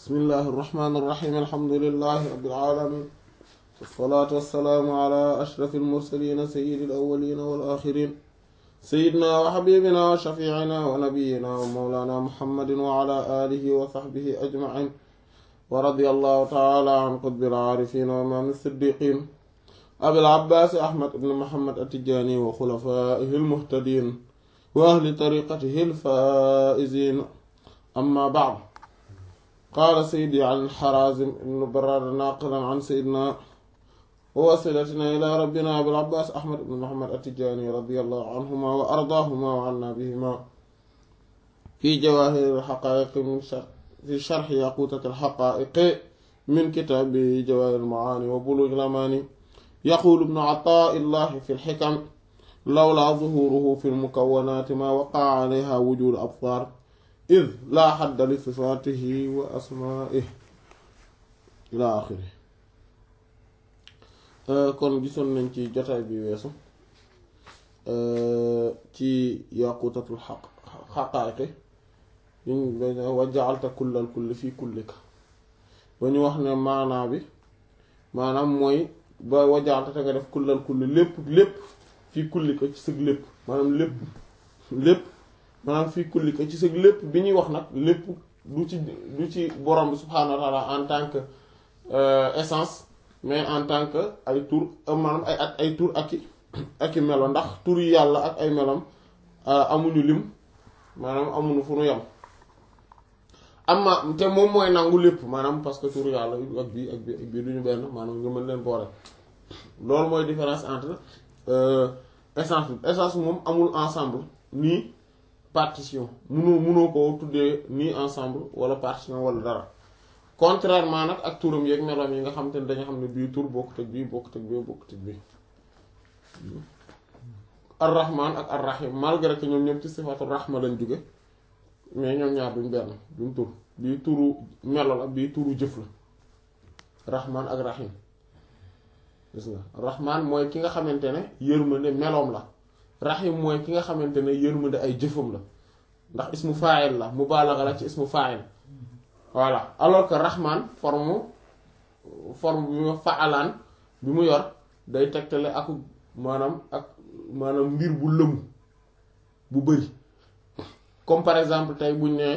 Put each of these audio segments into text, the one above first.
bismillahi irrahmani irrahim alhamdulilahi rabbil alamin wassalaatu wassalaamu ala ashrafi almursalina sayidi alawalina wal axirin sayidina wa xabibina wa shafiicina wa nabiyina wa mawlana muhammadin wa ala alihi wa saxbihi ajmain wa radia allahu taala an qutbil aarifin wa imaam siddiqin abil abbaas ahmad ibn muhammad attijaani wa xulafaihi almuhtadin wa ahli tariqatihi alfaa'izin amma ba'd qaala sayidi an xaraazim ibn baraada naaqilan an sayidina wa wasilatina ila rabbina abil abbaas ahmad ibn muhammad attijaani radiyallahu anhuma wa ardaahuma wa anna bihima fi jawaahiri alxaqaa'iq min fi sharxi yaquutati alxaqaa'iq min kitaabi jawaahiri almacaani wa buluugi alamaani yaquulu ibnu ataa'illahi fi alxikam lawlaa zuhuuruhu fi almukawwanaati maa waqa'a calayhaa wujuudu absaar id laa xadda li sifaatihi wa asmaa'ihi ilaa aaxirihi kon gisoon nañ ci jotaay bi weesu ci yaquutatul xaq xaqaayiqi wa ja'alta kullal kulli fii kullika ba ñu wax ne maanaa bi maanaam mooy ba wa ja'alta te nga def kullal kulli lépp lépp fii kullika ci sëg lépp maanaam lépp lépp maanaam fii kullika ci sëg lépp bi ñuy wax nag lépp du ci du ci borom bi subhaanahu wa taala en tant que essence mais en tant que ay tur maanaam ay ak ay tur ak i ak i melo ndax tur yi yàlla ak ay melom amuñu lim maanaam amuñu fu nu yam amma te moom mooy nangu lépp maanaam parce que tur yàlla ak bii ak bii ak bii duñu benn maanaam nga mën leen boole loolu mooy différence entre essence bi essence moom amul ensemble nii partition munoo munoo ko tuddee nii ensemble wala partition wala dara contrairement nag ak turam yeeg meloom yi nga xam te ne dañu xam ne bii tur bokkut ak bii bokkut ak bii bokkut ak bii ar-rahman ak ar-rahim malgré que ñoom ñoom ci sifatu rahma lañ jóge mais ñoom ñaar duñ benn duñ tur bii turu melo la bii turu jëf la rahman ak rahim gis nga rahman mooy ki nga xamante ne yërmande meloom la rahim mooy ki nga xamante ne yërmande ay jëfam la ndax ismu fa'il la mubalagha la ci ismu fa'il voilà alors que rahman forme forme bi mu fa'alaan bi mu yor day tegtale ak maanaam ak maanaam mbir bu lëmu bu bari comme par exemple tey buñ ne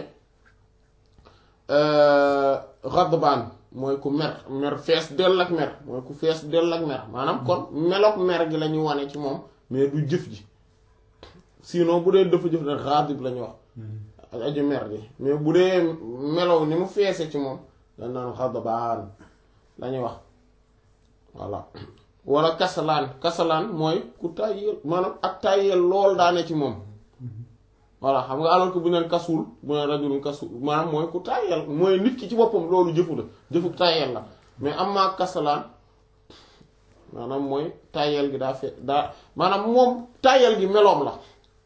ghadbaan mooy ku mer mer fees dell ak mer mooy ku fees dell ak mer maanaam kon meloog mer gi la ñu wane ci moom mais du jëf ji sinon bu dee dafa jëf ne ghadib la ñu wax ak aju mer gi mais bu dee melow ni mu feese ci moom dañ naan ghadbaan la ñuy wax voilà wala kasalaan kasalaan mooy ku tàyyeel maanaam ak tàyyeel lool daane ci moom voilà xam nga alors que bu neen kasul bu neen rajulun kasul maanaam mooy ku tàyyeel mooy nit ki ci boppam loolu jëfu la jëfu tàyyeel la mais am maa kasalaan maanaam mooy tàyyeel gi daa fe daa maanaam moom tàyyeel gi meloom la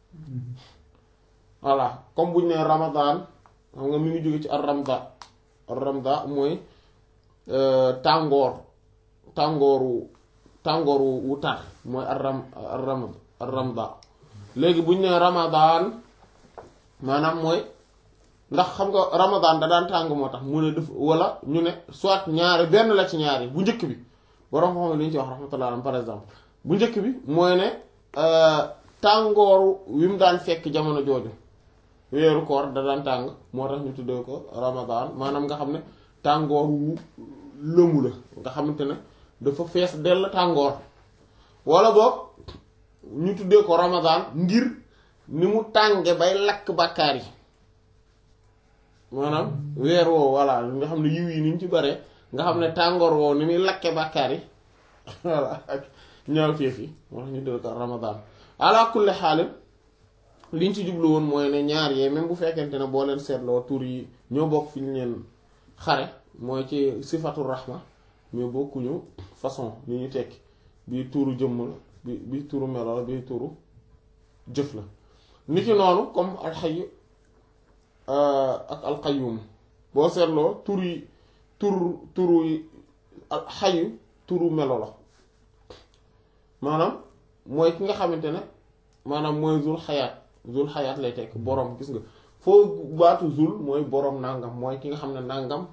voilà comme bu ñu nee ramadan xam nga mi ngi jóge ci ar ramda ar ramda mooy tàngoor tàngooru tàngooru wu tar mooy ar ram ar ram ar ramda léegi bu ñu nee ramadan maanaam mooy ndax xam nga ramadan da daan tàng moo tax mu ne def wala ñu ne soit ñaari benn la ci ñaari bu njëkk bi borom xam li ñu ci wax rahmatullah par exemple bu njëkk bi mooy ne tàngooru wi mu daan fekk jamono jooju weeru koor da daan tàng moo tax ñu tuddee ko ramadan maanaam nga xam ne tàngoor wu lëmu la nga xamante ne dafa fees dell tàngoor wala boog ñu tuddee ko ramadan ngir ni mu tànge bay lakk bàkkaar yi maanaam weer woowu voilà nga xam ne yiw yi ni ñu ci bare nga xam ne tàngoor woowu ni muy lakke bàkkaar yi voilà ak ñaawteef yi moo tax ñu tuddee ko ramadan ala kulli xaalim liñ ci jublu woon mooy ne ñaar yee même bu fekkente ne boo leen seetloo tur yi ñoo bokk fi ñu leen xare mooy ci sifatu rahma mais bokkuñu façon ni ñu tekki bii turu jëmm la bi bii turu melo la bii turu jëf la niki noonu comme alxayu ak alqayyum boo seetloo tur yi tur turu yi xayu turu melo la maanaam mooy ki nga xamante ne maanaam mooy zul xayaat zul xayaat lay tekk boroom gis nga foo baatu zul mooy boroom nàngam mooy ki nga xam ne nàngam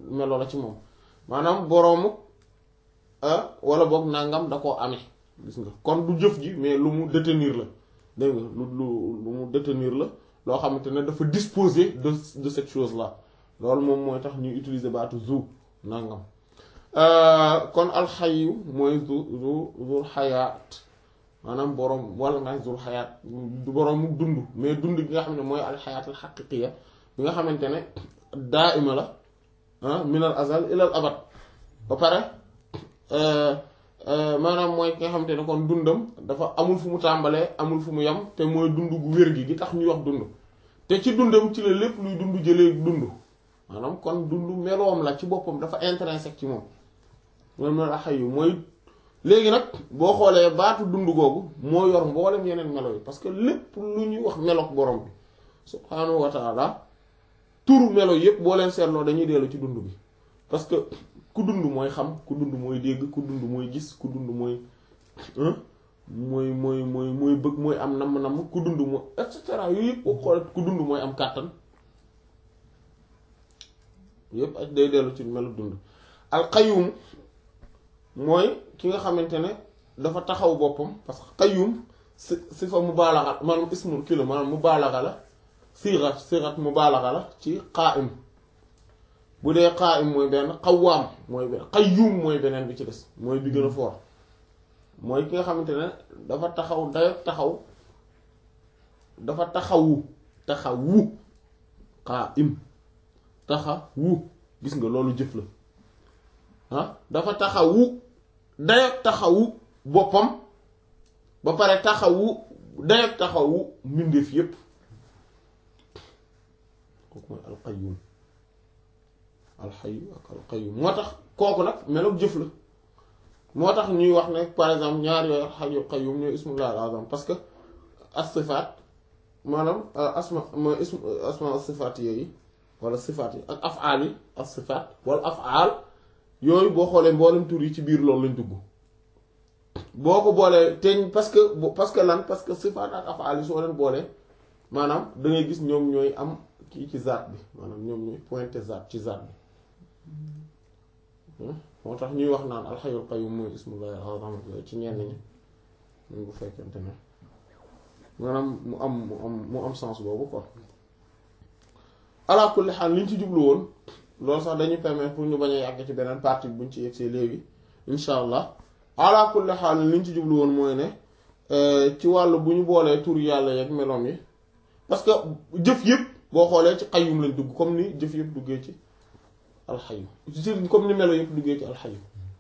melo la ci moom maanaam boroomu wala boog nangam da koo amee gis nga kon du jëf ji mais lu mu détenir la dégg nga lu lu lu mu détenir la loo xamante ne dafa disposer de de cette chose là loolu moom mooy tax ñuy utiliser baatu zu nangam kon alxayu mooy zu zu zul xayaat maanaam boroom wala nga zul xayaat du boroomu dund mais dund gi nga xam ne mooy alxayaat alxaqiqiya bi nga xamante ne daa ima la minal azal ilal abad ba pare maanaam mooy ki nga xamante ne kon dundam dafa amul fu mu tàmbalee amul fu mu yem te mooy dund gu wér gi gi tax ñuy wax dund te ci dundam ci la lépp luy dund jëlee dund maanaam kon dund meloom la ci boppam dafa intrinsèque ci moom moom la xayu mooy léegi nag boo xoolee baatu dund googu moo yor mboolem yeneen melo yi parce que lépp lu ñuy wax melook borom bi subhaanahu wa taala turu melo yépp boo leen seetloo dañuy dellu ci dund bi parce que ku dund mooy xam ku dund mooy dégg ku dund mooy gis ku dund mooy mooy mooy mooy mooy bëgg mooy am namm-namm ku dund mooy et cetera yooyu yëpp boo xoolee ku dund mooy am kàttan yépp ak day dellu ci melu dund alqayum mooy ki nga xamante ne dafa taxaw boppam parce que qayyum si si fa mubaalaxa maanaam ismul kilo maanaam mubaalaxa la sirat sirat mubaalaxa la ci qaa'im bu dee qaa'im mooy benn qawwaam mooy benn qayyum mooy beneen bi ci des mooy bi gën a fort mooy ki nga xamante ne dafa taxaw dayo taxaw dafa taxawu taxawu qaa'im taxawu gis nga loolu jëf la ah dafa taxawu dayo taxawu boppam ba pare taxawu dayo taxawu mbindeef yépp kooku mooy alqayyum alxayu ak alqayyum moo tax kooku nag meloog jëf la moo tax ñuy wax ne par exemple ñaar yooyu alxayu qayyum ñooy ismullah al azam parce que as-sifaat maanaam asma mooy ism asma as-sifaat yooyu wala sifaat yi ak afaal yi as-sifaat wala afaal yooyu boo xoolee mboolem tur yi ci biir loolu lañ dugg boo ko boolee teñ parce que parce que lan parce que sifaat ak afaal yi soo leen boolee maanaam da ngay gis ñoom ñooy am kii ci zaat bi maanaam ñoom ñooy pointé zaat ci zaat bi moo tax ñuy wax naan alxayul qayyum mooy ismullahi al-azam ci ñenn ñi mun bu fekkente ne maanaam mu am mu am mu am sens boobu quoi ala kulli xaal li ñu ci jublu woon loolu sax dañuy permettre pour ñu bañ a yàgg ci beneen partie buñ ci yegsee léegi insha allah ala kulli xaal li ñu ci jublu woon mooy ne ci wàllu bu ñu boolee tur yàlla yeeg meloom yi parce que jëf yëpp boo xoolee ci qayyum lañ dugg comme ni jëf yëpp duggee ci alxayu comme ni melo yëpp duggee ci alxayu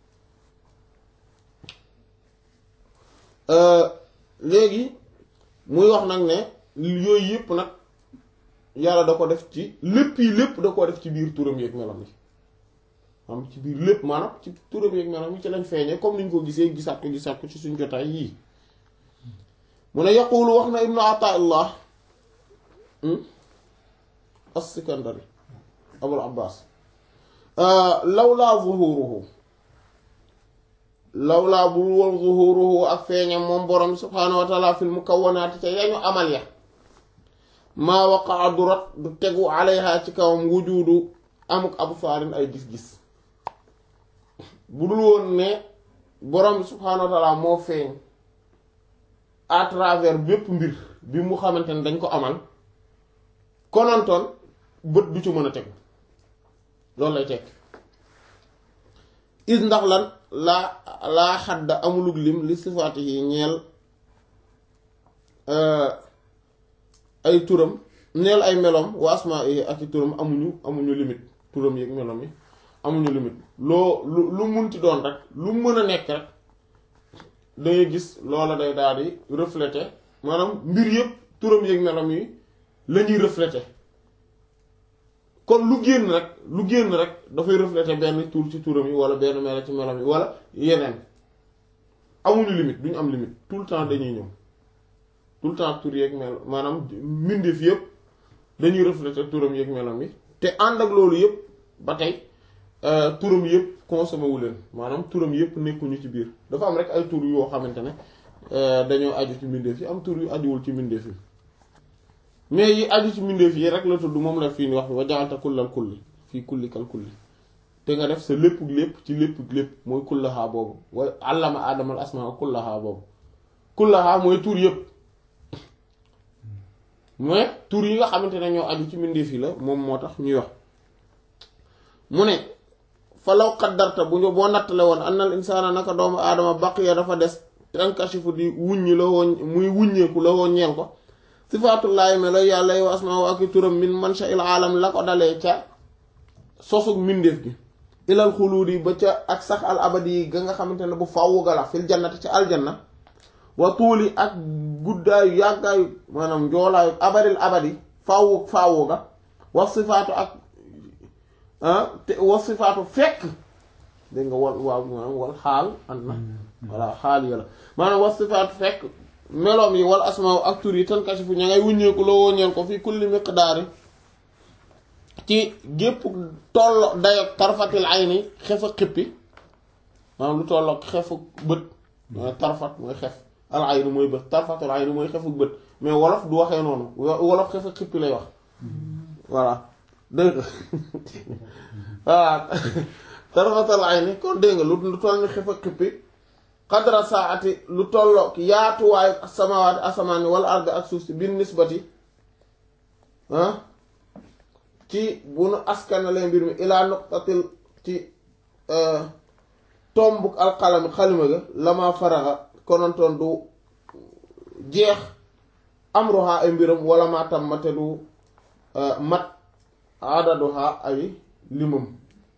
léegi muy wax nag ne yooyu yëpp nag yàlla da ko def ci lépp yi lépp da ko def ci biir turam yeeg melam yi am ci biir lépp maanaam ci turam yeeg melam yi ci lañ feeñee comme niñ ko gisee gisaat ko gisaat ko ci suñ jotaay yii mu ne yaqulu wax na ibnu ataillah as-Sikandari Abul Abbas lawlaa zuhuruhu lawlaa bul woon zuhuruhu ak feeñam moom borom subhaanahu wa taala fil mukawwanaati ca yañu amal ya maa waqaa du rot du tegu alayha ci kawam wujudu amuk absaarin ay gis-gis bu dul woon ne borom subhaanahu wa taala moo feeñ à travers bépp mbir bi mu xamante ne dañ ko amal konontoon bët du ci mën a tegu loolu lay tekk is ndax lan laa laa xadda amulug lim li sifaati yi ñeel ay turam ñeel ay melom wa asmaa yi ak i turam amuñu amuñu limite turam yi ak melom yi amuñu limite loo lu lu munti doon rek lu mën a nekk rek dangay gis loola day daal di refléter maanaam mbir yëpp turam yi ak melom yi la ñuy refléter kon lu génn rek lu génn rek dafay refléter benn tur ci turam yi wala benn melo ci melam yi wala yeneen amuñu limite duñu am limite tout le temps dañuy ñëw tout le temps tur yeeg mel maanaam mbindeef yëpp dañuy refléter turam yeeg melam yi te ànd ak loolu yëpp ba tey turam yëpp consommé wu leen maanaam turam yëpp nekkuñu ci biir dafa am rek ay tur yoo xamante ne dañoo aju ci mbindeef yi am tur yu ajuwul ci mbindeef yi mais yi aju ci mbindeef yi rek la tudd moom la fii ni wax bi wa ja'alta kullal kulli fii kulli kal kulli te nga def sa lépp lépp ci lépp lépp mooy kullaha boobu wa allama aadama al asmaa kullaha boobu kullaha mooy tur yëpp mais tur yi nga xamante ne ñoo aju ci mbindeef yi la moom moo tax ñuy wax mu ne falaw qaddarta bu ñu boo nattale woon annal insaana naka doomu aadama baqiya dafa des tankashifu di wuññi la woon muy wuññeeku la woon ñeel ko sifaatullaahi melo yàlla yow asmaa ak turam min mansha il aalam la ko dalee ca sosug mbindeef gi ilal xuluudi ba ca ak sax al abadi yi ga nga xamante ne bu fawwu ga la fil jannati ca aljanna wa tuuli ak guddaayu yàggaayu maanaam njoolaayu abadil abadi fawwu fawwu ga wa sifaatu ak te wa sifaatu fekk dégg nga wal waaw maanaam wal xaal and na voilà xaal yi la maanaam wa sifaatu fekk meloom yi wal asmaaw ak tur yi tankashifu ña ngay wuññeeku loo woññeel ko fi kulli miqdaari ci gépp tollo dayo tarfatil ayni xef a xippi maanaam lu tollook xefu bët tarfat mooy xef al ayni mooy bët tarfatul ayni mooy xefu bët mais wolof du waxee noonu wolof xef a xippi lay wax voilà dégg nga voilà tarfatul ayni kon dégg nga lu toll ni xef a xippi xadra saati lu tollook yaatuwaayu samawaati asamaani wala ardi ak suuf si bin nisbati ci bu nu askanale mbir mi ilaa nuqtatil ci tombuk alxalami xalima ga lama faraxa konontoon du jeex amruha ay mbiram wala ma tammate du mat adaduha ay limam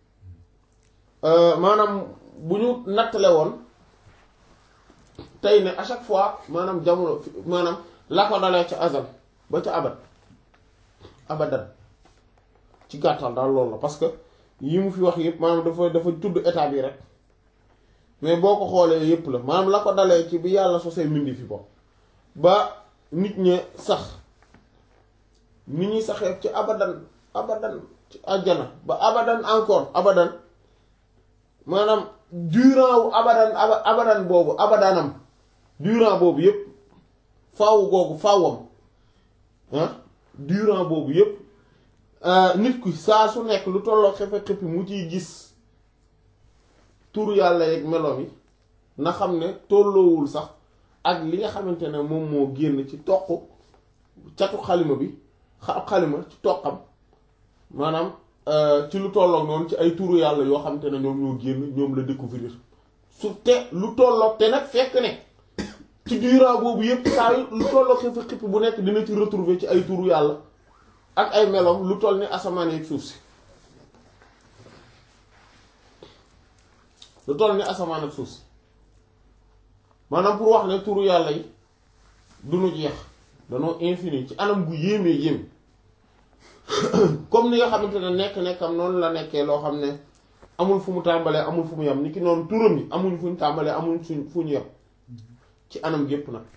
maanaam bu ñu nattale woon tey ne à chaque fois maanaam jamono maanaam la ko dalee ca azal ba ca abad abadan ci gàttal daal loolu la parce que yi mu fi wax yëpp maanaam dafa dafa tudd état bi rek mais boo ko xoolee yëpp la maanaam la ko dalee ci bi yàlla sosee mindi fi bopp ba nit ña sax nit ñi saxee ci abadan abadan ci àjjana ba abadan encore abadan maanaam durant wu abadan abadan boobu abadanam durant boobu yëpp faawu googu faawam ah durant boobu yëpp nit ki saa su nekk lu tolloo xefe xëppi mu ciy gis turu yàlla yeeg melo yi na xam ne tolloowul sax ak li nga xamante ne moom moo génn ci toq catu xalima bi xa xalima ci toqam maanaam ci lu tolloog noonu ci ay turu yàlla yoo xamante ne ñoom ñoo génn ñoom la découvrir su te lu tolloog te nag fekk ne ci durant boobu yépp saa yu lu tolloog xefe xëppi bu nekk dina ci retrouver ci ay turu yàlla ak ay meloom lu toll ni asamaan ak suuf si lu toll ni asamaan ak suuf si maanaam pour wax ne turu yàlla yi du nu jeex danoo infini ci anam gu yéemee yéem comme ni nga xamante ne nekk-nekkam noonu la nekkee loo xam ne amul fu mu tàmbalee amul fu mu yem ni ki noonu turam yi amuñ fu ñu tàmbalee amuñ suñ fu ñu yem ci anam gépp nag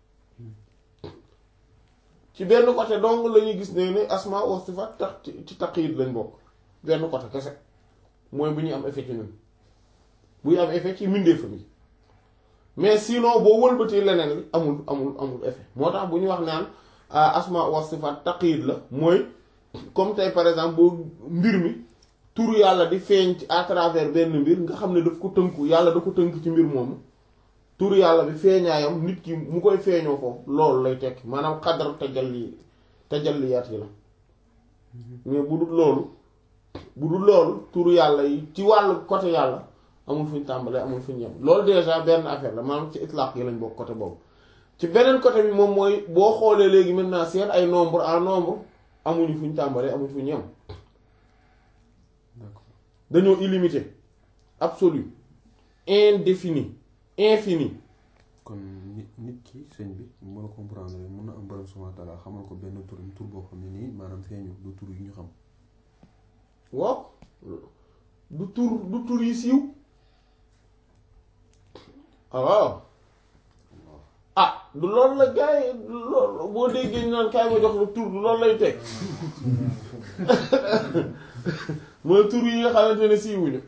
ci benn côté dong la ñuy gis ne ne asma wa sifat tax ci taqyid lañ bokk benn côté kese mooy bu ñuy am effet ci ñun buy am effet ci mbindeef bi mais sinon boo wëlbatee leneen li amul amul amul effet moo tax bu ñu wax naan asma wa sifat taqyid la mooy comme tey par exemple boo mbir mi turu yàlla di feeñ ci à travers benn mbir nga xam ne daf ko tënku yàlla da ko tënk ci mbir moomu turu yàlla bi feeñaayam nit ki mu koy feeñoo foofu loolu lay tekki maanaam xadar tajalli tajalliyaat yi la mais bu dul loolu bu dul loolu turu yàlla yi ci wàllu côté yàlla amul fu ñu tàmbalee amul fu ñu yem loolu déjà benn affaire la maanaam ci itlaq yi lañ bokk côté boobu ci beneen côté bi moom mooy boo xoolee léegi maintenant seen ay nombre en nombre amuñu fu ñu tàmbalee amuñu fu ñu yem dañoo illimité absolu indéfini infini kon nit nit ki sëñ bi mën a comprendre mën na am borom subhaanahu wa taala xamal ko benn tur tur boo xam ne nii maanaam feeñu du tur yi ñu xam waaw du tur du tur yi siiw ah waaw ah du loolu la gars yi loolu boo déggee ñu naan kaay ma jox la tur du loolu lay teg mooy tur yi nga xamante ne siiwuñu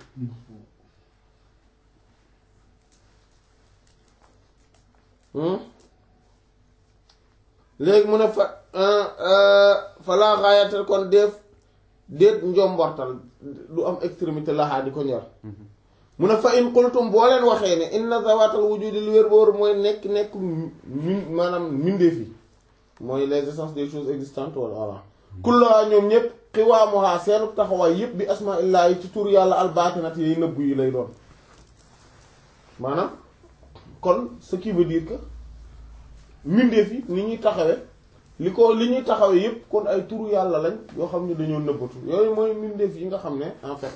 léegi mu ne fa fa laa xaayatal kon def déet njombortal du am extrémité laxaa di ko ñor mu ne fa in qultum boo leen waxee ne inna zawatal wujudi lu wér boor mooy nekk nekk min maanaam mindeef yi mooy les essences des choses existantes wala voilà kullaa ñoom ñëpp xiwaamuhaa seenu taxawaay yëpp bi asmaa illaa yi ci tur yàlla albaatinat yi nëbbu yi lay doon maanaam kon ce qui veut dire que mindeef yi ni ñuy taxawee li ko li ñuy taxawee yëpp kon ay turu yàlla lañ yoo xam ne dañoo nëbbatu yooyu mooy mindeef yi nga xam ne en fait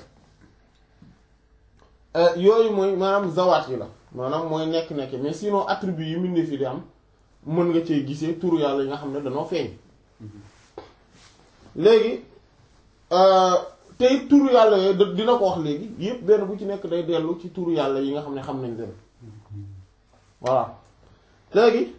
yooyu mooy maanaam zawaat yi la maanaam mooy nekk-nekk mais sinon attribut yi mindeef yi di am mën nga cee gisee turu yàlla yi nga xam ne dañoo feeñ léegi tey turu yàlla yooyu dina ko wax léegi yëpp benn bu ci nekk day dellu ci turu yàlla yi nga xam ne xam nañ leen voilà léegi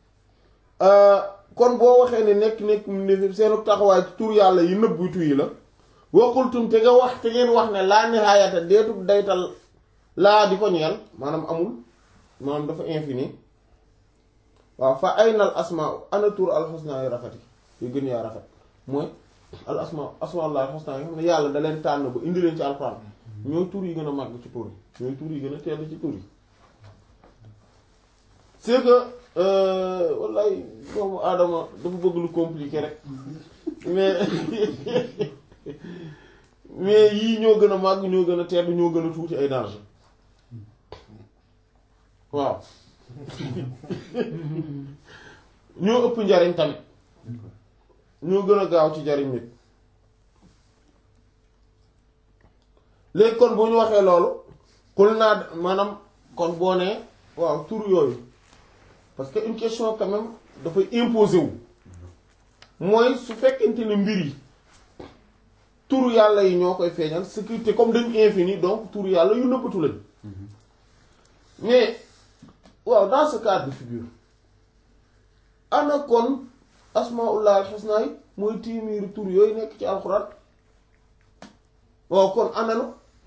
kon boo waxee ne nekk nekk mu ne seenu taxawaay ci tur yàlla yi nëbbutu yi la waxultum te nga wax te ngeen wax ne laa nihaayata deetu daytal laa di ko ñeel maanaam amul maanaam dafa infini waaw fa aynal asmaa ana tur al husna yu rafet yi yu gën yaa rafet mooy al asmaa asmaa al husna yi xam ne yàlla da leen tànn ba indi leen ci alxuraan ñooy tur yi gën a màgg ci tur yi ñooy tur yi gën a teel ci tur yi c'est que wallaay doomu aadama dafa bëgg lu compliqué rek mais mais yii ñoo gën a màgg ñoo gën a tedd ñoo gën a tuuti ay danger waaw ñoo ëpp njariñ tamit ñoo gën a gaaw ci jariñ nit léegi kon bu ñu waxee loolu xul naa maanaam kon boo nee waaw tur yooyu parce que une question quand même dafay imposer wu mooy su fekkente ne mbir yi turu yàlla yi ñoo koy feeñal sécurité comme dañu infini donc turu yàlla yu nëbbatu lañ mais waaw dans ce cas de figure ana kon asmaullah al-husna yi mooy téeméeri tur yooyu nekk ci alxuraan waaw kon ananu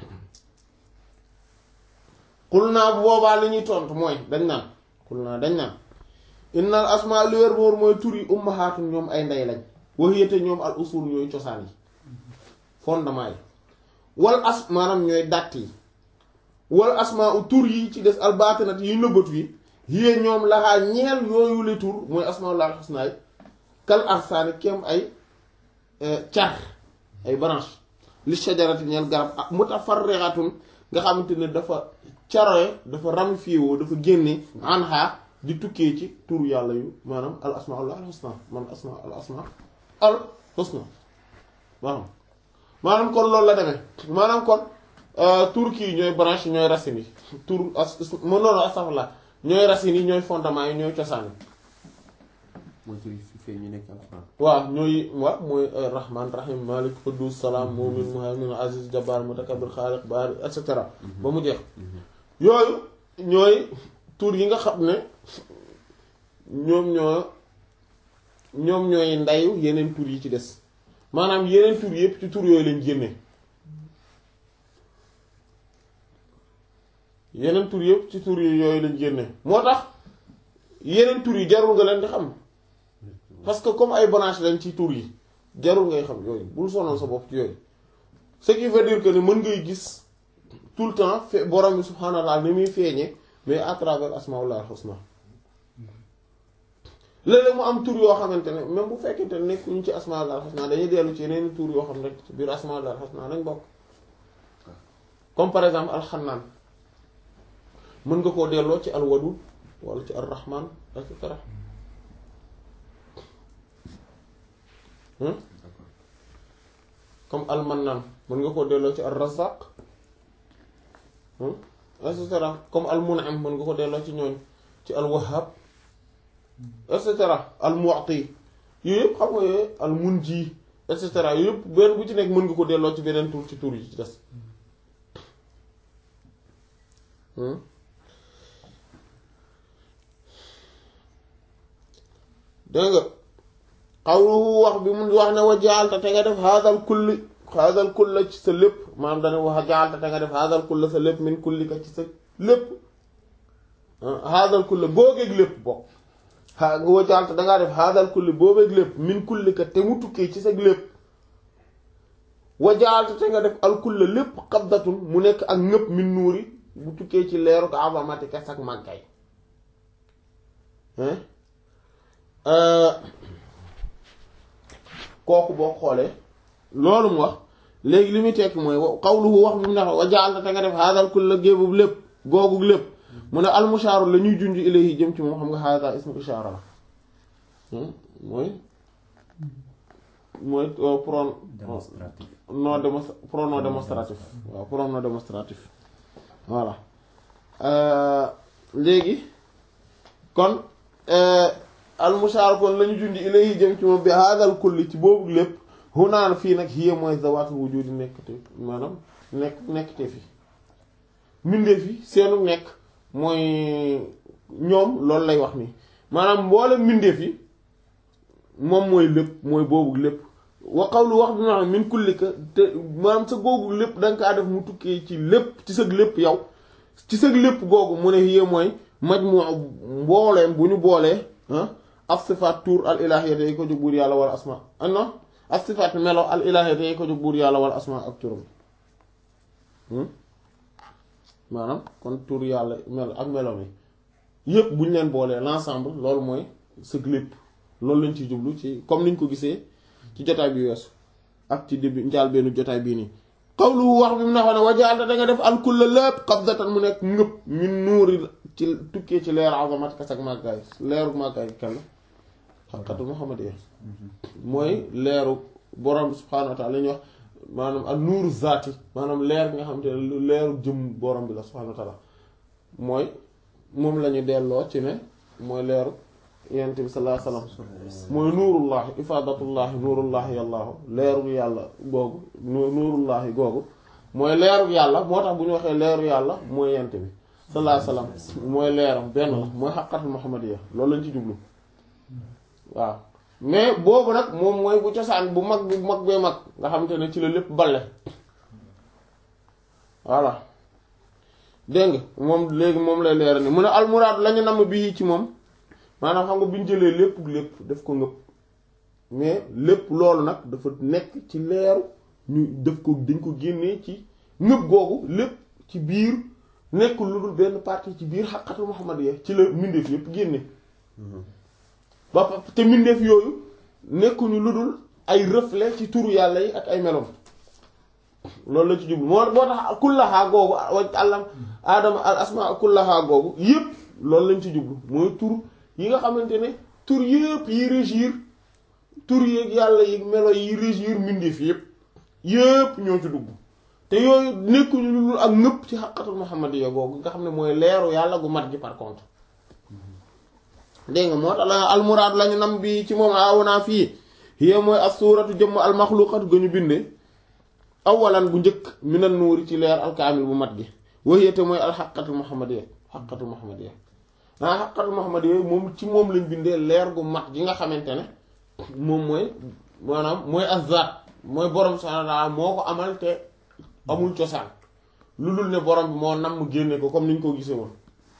xul naa bu boobaa li ñuy tontu mooy dañ naan xul naa dañ naan innal asma li wér boor mooy tur yi ummahaatun ñoom ay ndey lañ waxiyate ñoom al usul ñooy cosaan yi fondement yi wal as maanaam ñooy dàtt yi wal asma u tur yi ci des al baatinat yi nëbbatu yi yée ñoom laxaa ñeel yooyu le tur mooy asmaul husna yi kal arsaani kem ay car ay branche li shajarati ñeel garab ak mutafarriqatun nga xamante ne dafa caroye dafa ramifié woo dafa génne anha di tukkee ci tur yàlla yu maanaam al asmaul al husna man asma al asma al husna maanaam maanaam kon loolu la demee maanaam kon tur kii ñooy branche ñooy racines yi tur as ma noonu astafurlah ñooy racines yi ñooy fondement yi ñooy cosaan yi mooy tur yi fee ñu nekk alxuraan waaw ñooy waaw mooy rahman rahim malik quddus salaam mu'min muhaymin aziz jabbar mutakabbir xaaliq baari et cetera ba mu jeex yooyu ñooy tur yi nga xam ne ñoom ñoo ñoom ñooy ndayu yeneen tur yi ci des maanaam yeneen tur yépp ci tur yooyu lañ génne yeneen tur yépp ci tur yooyu lañ génne moo tax yeneen tur yi jarul nga leen di xam parce que comme ay branche lañ ci tur yi jarul ngay xam yooyu bul sonal sa bopp ci yooyu ce qui veut dire que ni mën ngay gis tout le temps fe borom bi subhaanahu wa ta'ala ni muy feeñee mais à travers asmaullah husna léeg-léeg mu am tur yoo xamante ne même bu fekkente ne nekkuñu ci asmaullah husna dañuy dellu ci yeneen tur yoo xam ne ci biir asmaullah husna lañ bokk comme par exemple alxannaan mën nga koo delloo ci alwadud wala ci arrahman et cetera comme almannan mën nga koo delloo ci ar-razzaq et cetera comme almun'im mën nga ko delloo ci ñooñ ci alwahhab et cetera almu'ti yooyu yëpp xam nga yooyu almunji et cetera yooyu yëpp benn bu ci nekk mën nga ko delloo ci beneen tur ci tur yi ci des dégg nga xawluhu wax bi mun wax ne wa jaalta te nga def haadal kulli haadal kulla ci sa lépp maanaam dana wax jaalta te nga def haadal kulla sa lépp min kullika ci sa lépp haadal kulla googeeg lépp bokk a wa jaalta dangaa def haadal kulli boobeeg lépp min kullika te mu tukkee ci sa lépp wajaalta te nga def alkulla lépp xabdatun mu nekk ak ñëpp min nuuri bu tukkee ci leeru ko avamati kes ak màggay kooku boo xoolee loolu mu wax léegi li muy tekki mooy xawluhu wax bi mu ne wajaalta te nga def haadal kulla géebub lépp googu lépp mu ne almushaaru la ñuy junj ilayhi jëm ci moom xam nga haada ismu ishaara la mooy mooy pron démonstratif non démon pronom démonstratif waaw pronom démonstratif voilà léegi kon almushaaru kon la ñu junj ilayhi jëm ci moom bi haadal kulli ci boobu lépp hunaan fii nag hiya mooy zawaatul wujudi nekkte maanaam nekk nekkte fi mbindeef yi seenu nekk mooy ñoom loolu lay wax nii maanaam mboolem mbindeef yi moom mooy lépp mooy boobu lépp wa qawlu wax bi maanaam min kullika te maanaam sa googu lépp da nga kaa def mu tukkee ci lépp ci sëg lépp yow ci sëg lépp googu mu ne hiya mooy majmu mbooleem bu ñu boolee af sifaat tuur al ilahiyata yi ko jóg buur yàlla wala asma non af sifaat melo al ilahiyata yi ko jóg buur yàlla wala asma ak turam maanaam kon tur yàlla melo ak melo mi yépp bu ñu leen boolee l'ensemble loolu mooy sëg lépp loolu lañ ci jublu ci comme niñ ko gisee ci jotaay bi weesu ak ci début njaal benn jotaay bii nii xawlu wax bi mu ne xam ne wajaalta da nga def alkulla lépp qabdatan mu nekk ngëpp min nuuri ci tukkee ci leer azamat kas ak màggaay leeru màggaay kenn xaqatu muhammadiya mooy leeru borom subhaanahu wa taala la ñuy wax maanaam ak nuuru zaati maanaam leer nga xam te ne leeru jëm borom bi la subhaanahu wa taala mooy moom la ñu delloo ci ne mooy leeru yonent bi sallallahu alayhi wasallam mooy nuurullahi ifaadatullahi nuurullahi yàllaahu leeru yàlla googu nuurullahi googu mooy leeru yàlla moo tax bu ñu waxee leeru yàlla mooy yonent bi sallallahu alayhi wasallam mooy leeram benn la mooy xaqatul muhammadiyya loolu lañ ci jublu waaw mais boobu nag moom mooy bu cosaan bu mag bu mag bee mag nga xamante ne ci la lépp balle voilà dégg nga moom léegi moom lay leer ni mu ne almuraad lañu namm bii ci moom maanaam xam nga bi ñu jëlee lépp lépp def ko ngëpp mais lépp loolu nag dafa nekk ci leeru ñu def ko dañ ko génnee ci ngëpp googu lépp ci biir nekkul lu dul benn partie ci biir xaqatul muhammadiyya ci la mbindeef yépp génne ba te mbindeef yooyu nekkuñu lu dul ay reflet ci turu yàlla yi ak ay melom loolu la ci jublu moo boo tax kullaxaa googu wa àllam aadama al asma kullaxaa googu yépp loolu lañ ci jublu mooy tur yi nga xamante ne tur yépp yi régir tur yeeg yàlla yi melo yi régir mbindeef yépp yépp ñoo ci dugg te yooyu nekkuñu lu dul ak nëpp ci xaqatul muhammadiyya googu nga xam ne mooy leeru yàlla gu mat gi par contre dégg nga moo tax la almuraad lañu nam bi ci moom aawonaa fii hiya mooy as suuratu jëmm almaxluqatu ga ñu bindee awalan bu njëkk minan nuuri ci leer alkaamil bu mat gi waxiyate mooy alxaqatul muhammadiyya xaqatul muhammadiyya ah xaqatul muhammadiyya moom ci moom lañ bindee leer gu mat gi nga xamante ne moom mooy maanaam mooy azzaat mooy borom subhaanahu wa ta'aala moo ko amal te amul cosaan lu dul ne borom bi moo nam mu génne ko comme niñ ko gisee woon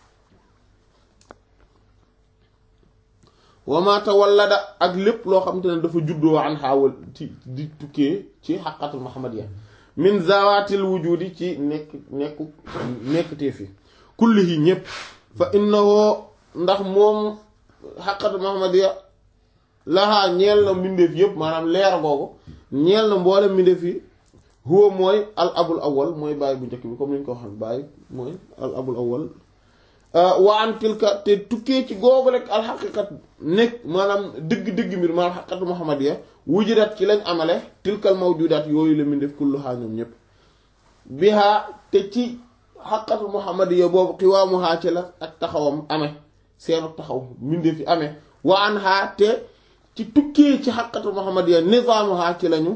wamaata wallada ak lépp loo xamante ne dafa juddoo an xaawal ci di tukkee ci xaqatul muhammadiyya min zawaatil wujudi ci nekk nekku nekktee fi kullihi ñépp fa innahu ndax moom xaqatul muhammadiyya lahaa ñeel na mbindeef yépp maanaam leer googu ñeel na mboole mbindeef yi huwa mooy al abul awwal mooy bàyyi bu njëkk bi comme ni ñu ko waxee bàyyi mooy al abul awwal wa an tilka te tukkee ci googu rek alxaqiqat nekk maanaam dëgg-dëgg mbir maanaam xaqiqatu muhammadiyya wujudat ci lañ amale tilkal mawjudat yooyu la min def kulluhaa ñoom ñépp bihaa te ci xaqiqatu muhammadiyya boobu xiwaamuhaa ci la ak taxawam amee seenu taxaw mbindeef fi amee wa an haa te ci tukkee ci xaqiqatu muhammadiyya nizaamuhaa ci lañu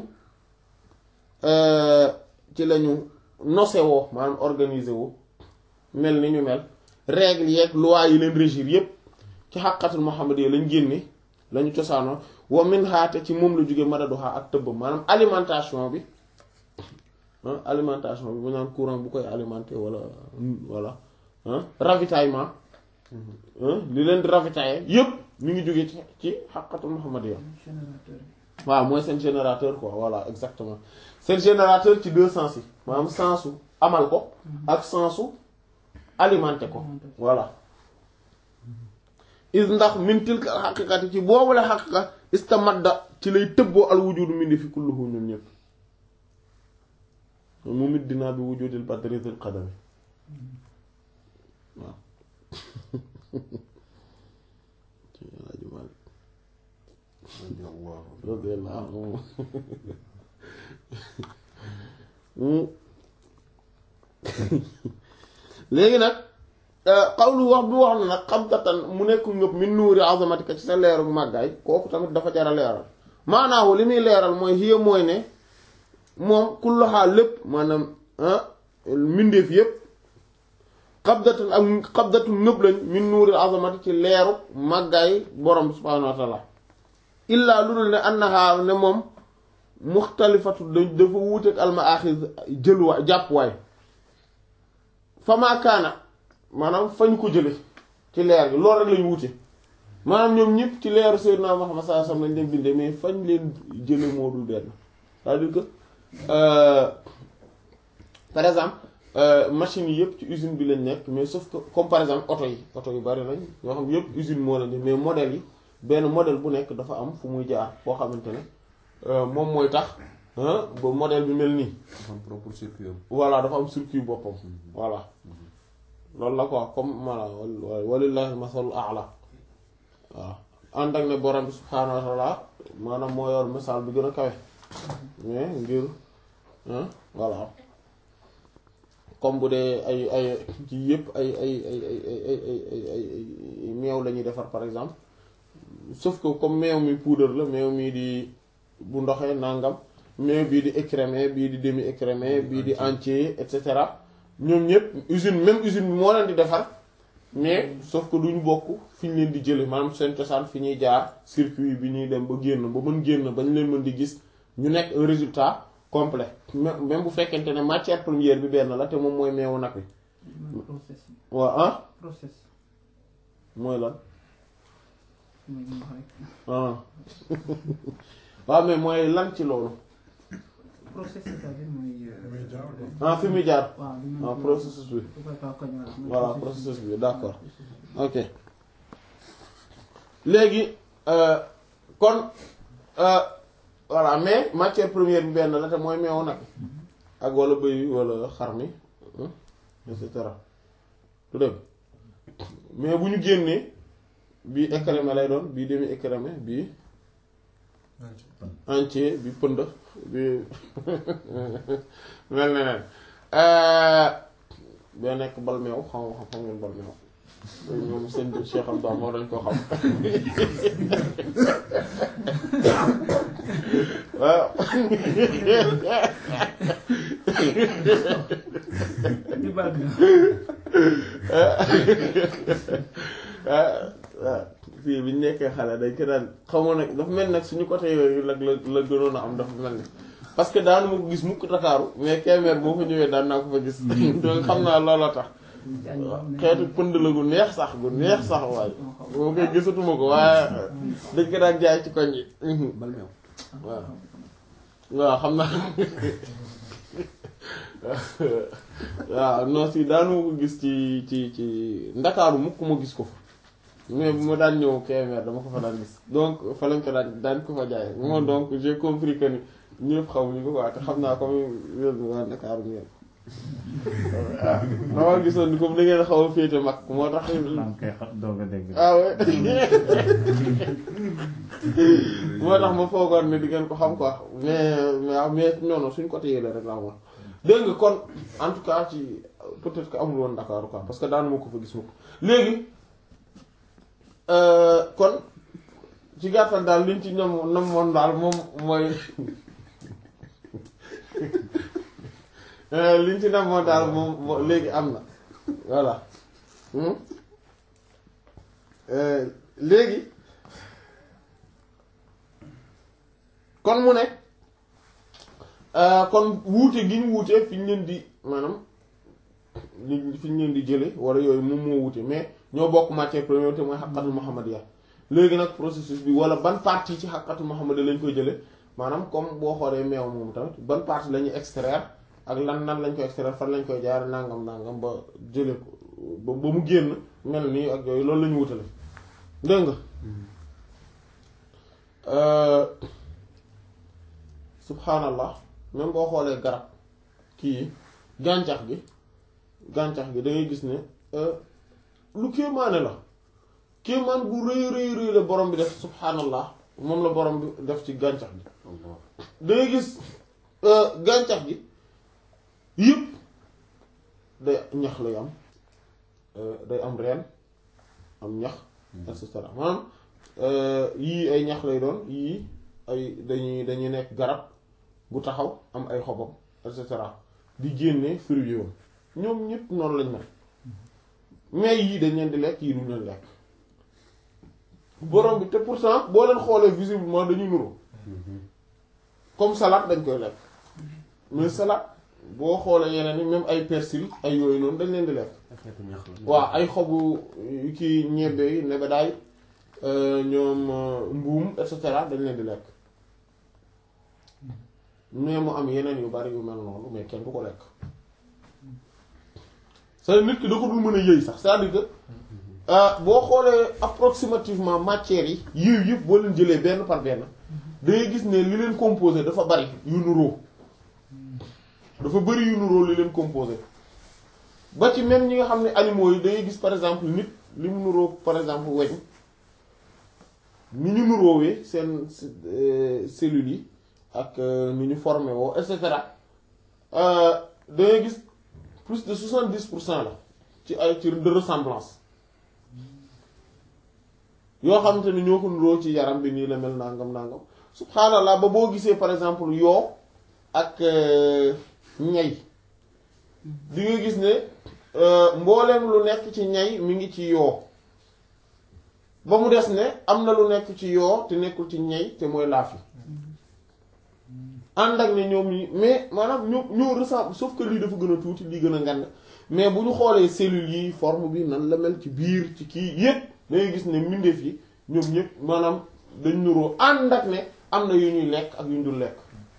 ci lañu nose woo maanaam organisé woo mel ni ñu mel règle yeeg loi yi leen régir yépp ci xàqatul Muhammad yi lañ génne lañu cosaanoo wa min xaate ci moom la jóge madaduxaa ak tëbbam maanaam alimentation bi alimentation bi bu naan courant bu koy alimenter wala wala ravitaillement li leen di ravitailler yépp ñu ngi jóge ci ci xàqatul Muhammad yi waaw mooy seen générateur quoi voilà exactement seen générateur ci deux sens yi maanaam sensu amal ko ak sensu alimenter ko voilà is ndax min tilka al xaqiqati ci boobu la xaqiqa istamadda ci lay tëbboo al wujudu mindi fi kulluhu ñun ñëpp mu mit dinaa bi wujudil badri zil qadami waaw radiyallahu anhu léegi nag xawlu wax bi wax na nag xabdatan mu nekk ngëp min nuuri azamatika ci sa leeru màggaay kooku tamit dafa jar a leeral maanaahu li muy leeral mooy hiya mooy ne moom kulluhaa lépp maanaam mbindeef yépp xabdatan ak xabdatu ngëp lañ min nuuri azamati ci leeru màggaay borom bi subhaanahu wa taala illaa lu dul ne annaha ne moom muxtalifatu dafa wuuteeg alma axis jëluwaay jàppuwaay fama kaana maanaam fañ ko jële ci leer gi loolu rek lañu wute maanaam ñoom ñëpp ci leeru Seydina Muhammad sallallahu alayhi wasallam lañ leen bindee mais fañ leen jële moo dul benn c'est-à-dire que par exemple machines yi yëpp ci usine bi lañ nekk mais sauf que comme par exemple oto yi oto yu bari lañ yoo xam yëpp usine moo lañ mais modèle yi benn modèle bu nekk dafa am fu muy jaar foo xamante ne moom mooy tax ba modèle bi mel nii dafa am propre circuit am voilà dafa am circuit boppam voilà loolu la quoi comme voilà walillahi masalul a'la waaw ànd ak ne borom bi subhaanahu wa ta'ala maanaam moo yor misaal bi gën a kawe mais ngir voilà comme bu dee ay ay ci yëpp ay ay ay ay ay ay ay meew la ñuy defar par exemple sauf que comme meew mi poudre la meew mi di bu ndoxee nangam meew bii di écrémé bii di demi écrémé bii di entier et cetera ñoom ñëpp usine même usine bi moo leen di defar mais sauf que duñu bokk fi ñu leen di jële maanaam seen cosaan fi ñuy jaar circuit bi ñuy dem ba génn ba mën génn ba ñu leen mën di gis ñu nekk un résultat complet même bu fekkente ne matière première bi benn la te moom mooy meewu nag wi process waaw ah process mooy lan mooy li wax rek ah waaw mais mooy lan ci loolu process c'est-à-dire mooy. muy jaar quoi. ah fi muy jaar waaw li ñu ah processus bi bu koy kaw koñ wala. mooy voilà processus bi d'accord ok léegi euh, kon euh, voilà mais matière première bi benn la te mooy meewu nag ak wala bëy wala xar mi hein, et cetera du dëgg mais bu ñu génnee bii écrémé lay doon bii demi écrémé bii entier bi pënd bi mel ne nen bee nekk bal meew xam xam xam ngeen bal meew ñoom seen Cheikh Abdou moo dañ ko xam waaw di baal bi fii bi ñu nekkee xale dañ ko daan xamoon nag dafa mel nag suñu côté yooyu la la la gënoon a am dafa mel ni parce que daanu ma ko gis mukk Dakaaru mais Kébémer boo fa ñëwee daan naa ko fa gis donc xam naa looloo tax xeetu pënd la gu neex sax gu neex sax waaye boo koy gisatuma ko waaye dañ ko daan jaay ci koñ yi bal meew waaw waaw xam naa waaw non si daanu ma ko gis ci ci ci Ndakaaru mukk ma gis ko fa mais bu ma daan ñëw Kébémer dama ko fa daan gis donc fa lañ ko daan daan ko fa jaay moo donc j'ai compris que ni ñëpp xamuñu ko quoi te xam naa comme yéen waa Dakar ngeen waaw dama gisoon ni comme da ngeen xaw a féete mag moo tax maa ngi koy xa doog a dégg. ah ouais moo tax ma foogoon ne di ngeen ko xam quoi mais mais mais non non suñ côté yële rek laa moom dégg nga kon en tout cas ci peut-être que amul woon Dakar quoi parce que daanu ma ko fa gis ma ko léegi kon ci gàttal daal liñ ci ñoom namoon daal moom mooy liñ ci namoon daal moom moo- léegi am na voilà Hmm? Euh, léegi kon mu ne euh, kon wuute gi ñu wuute fi ñu leen di maanaam li fi ñu leen di jële wala yooyu moom moo wuute mais ñoo bokk matière première te mooy xaqatul muhammadiya léegi nag processus bi wala ban partie ci xaqatu Muhammad lañ koy jële maanaam comme boo xoolee meew moom tamit ban partie la ñuy extraire ak lan nan lañ koy extraire fan lañ koy jaar nangam nangam ba jële ko ba ba mu génn mel nii ak yooyu loolu la ñu wutale dégg nga subhanallah même boo xoolee garab kii gàncax gi gàncax gi da ngay gis ne lu kéemaane la kéemaan bu rëy rëy rëy la borom bi def subhanallah moom la borom bi def ci gàncax gi da ngay gis gàncax gi yëpp day ñax lay am day am reen am ñax et cetera maanaam yii ay ñax lay doon yii ay dañuy dañuy nekk garab gu taxaw am ay xobam et cetera di génne fruit yoom ñoom ñëpp noonu lañ mel mais yii dañ leen di lekk yii duñ leen lekk borom bi te pourtant boo leen xoolee visiblement dañuy nuru comme salade dañ koy lekk mais salade boo xoolee yeneen yi même ay persil ay yooyu noonu dañ leen di lekk xeetu ñax la. waaw ay xobu kii ñebbe yi nebedaay ñoom mbuum et cetera dañ leen di lekk mais mu am yeneen yu bari yu mel noonu mais kenn du ko lekk c'est nit ki da ko dul mën a yëy sax c'est-à-dire que boo xoolee approximativement matières yi yëy yëpp boo leen jëlee benn par benn da ngay gis ne li leen composé dafa bari yu nuroo dafa bari yu nuroo li leen composé ba ci même ñi nga xam ne animaux yi da ngay gis par exemple nit li mu nuroo par exemple weñ ni ñu nuroowee seen cellules yi ak ni ñu formé woo et cetera da ngay gis plus de soixante-dix pour cent la ci ay ci de ressemblance yoo xamante ni ñoo ko nuroo ci yaram bi nii la mel nangam nangam subhaanallah ba boo gisee par exemple yoo ak ñay di nga gis ne mbooleem lu nekk ci ñay mi ngi ci yoo ba mu des ne am na lu nekk ci yoo te nekkul ci ñay te mooy laaf yi ànd ak ne ñoom ñi mais maanaam ñoo ñoo ressemble sauf que lii dafa gën a tuuti lii gën a ngand mais bu ñu xoolee cellules yi forme bi nan la mel ci biir ci kii yépp dangay gis ne mbindeef yi ñoom ñëpp maanaam dañ nuroo ànd ak ne am na yu ñuy lekk ak yu ñu dul lekk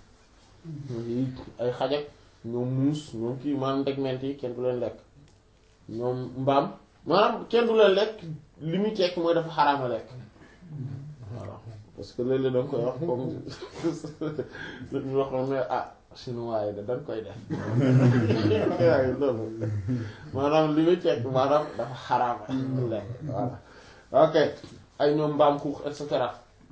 ay xajak ñoom muus ñoom kii maanaam ndegment yi kenn du leen lekk ñoom mbaam maanaam kenn du leen lekk li muy tekk mooy dafa xaraama lekk voilà parce que léeg-léeg da nga koy wax comme ñu wax ne ah chinois yi da dañ koy def waaye loolu maanaam li muy tekk maanaam dafa xaraama lekk voilà ok ay ñoom mbaam xuux et cetera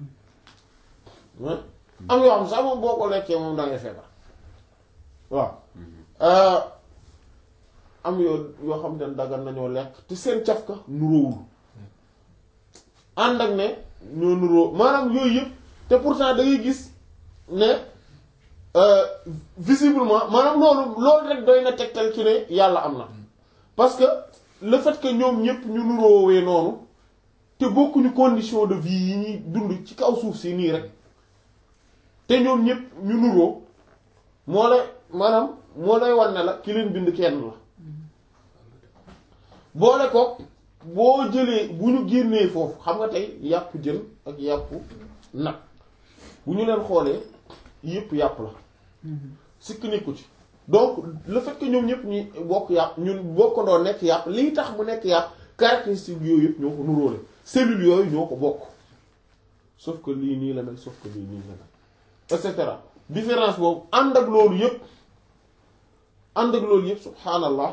am yoo xam sax moom boo ko lekkee moom da ngay feebar waaw am yoo yoo xam ne dagan nañoo lekk te seen cafka nuróowul ànd ak ne ñoo nuróo maanaam yooyu yëpp te pourtant da ngay gis ne visiblement maanaam loolu loolu rek doy na tegtal ci ne yàlla am na parce que le fait que ñoom ñëpp ñu nuróowee noonu te bokkuñu condition de vie yi ñuy dund ci kaw suuf si nii rek te ñoom ñëpp ñu nuróo moo lay maanaam moo lay wan ne la ki leen bind kenn la boole ko boo jëlee bu ñu génnee foofu xam nga tey yàpp jën ak yàpp nag bu ñu leen xoolee yëpp yàpp la sikk nekku ci donc le fait que ñoom ñëpp ñu bokk yàpp ñun bokkandoo nekk yàpp lii tax mu nekk yàpp caractéristique yooyu yëpp ñoo ko nuróole cellules yooyu ñoo ko bokk sauf que lii nii la mel sauf que lii nii la mel et cetera différence boobu ànd ak loolu yëpp ànd ak loolu yëpp subhaanallah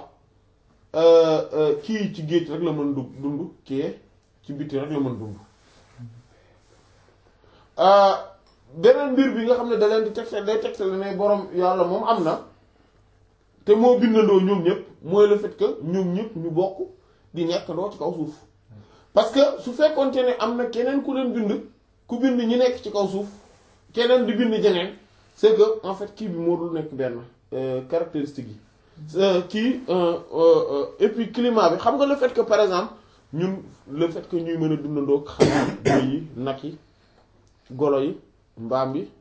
kii ci géej rek la mën du dund kii ci biti rek la mën dund beneen mbir bi nga xam ne da leen di tegtal day tegtal ne borom yàlla moom am na te moo bindandoo ñoom ñëpp mooy le fait que ñoom ñëpp ñu bokk di nekk doo ci kaw suuf parce que su fekkoonte ne am na keneen ku leen bind ku bind ñi nekk ci kaw suuf keneen di bind jeneen c'est que en fait kii bi moo dul nekk benn caractéristique yi kii et puis climat bi xam nga le fait que par exemple ñun le fait que ñuy mën a dundandoo xam bëy yi nag yi golo yi mbaam bi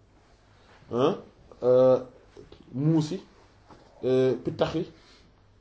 muus yi pittax yi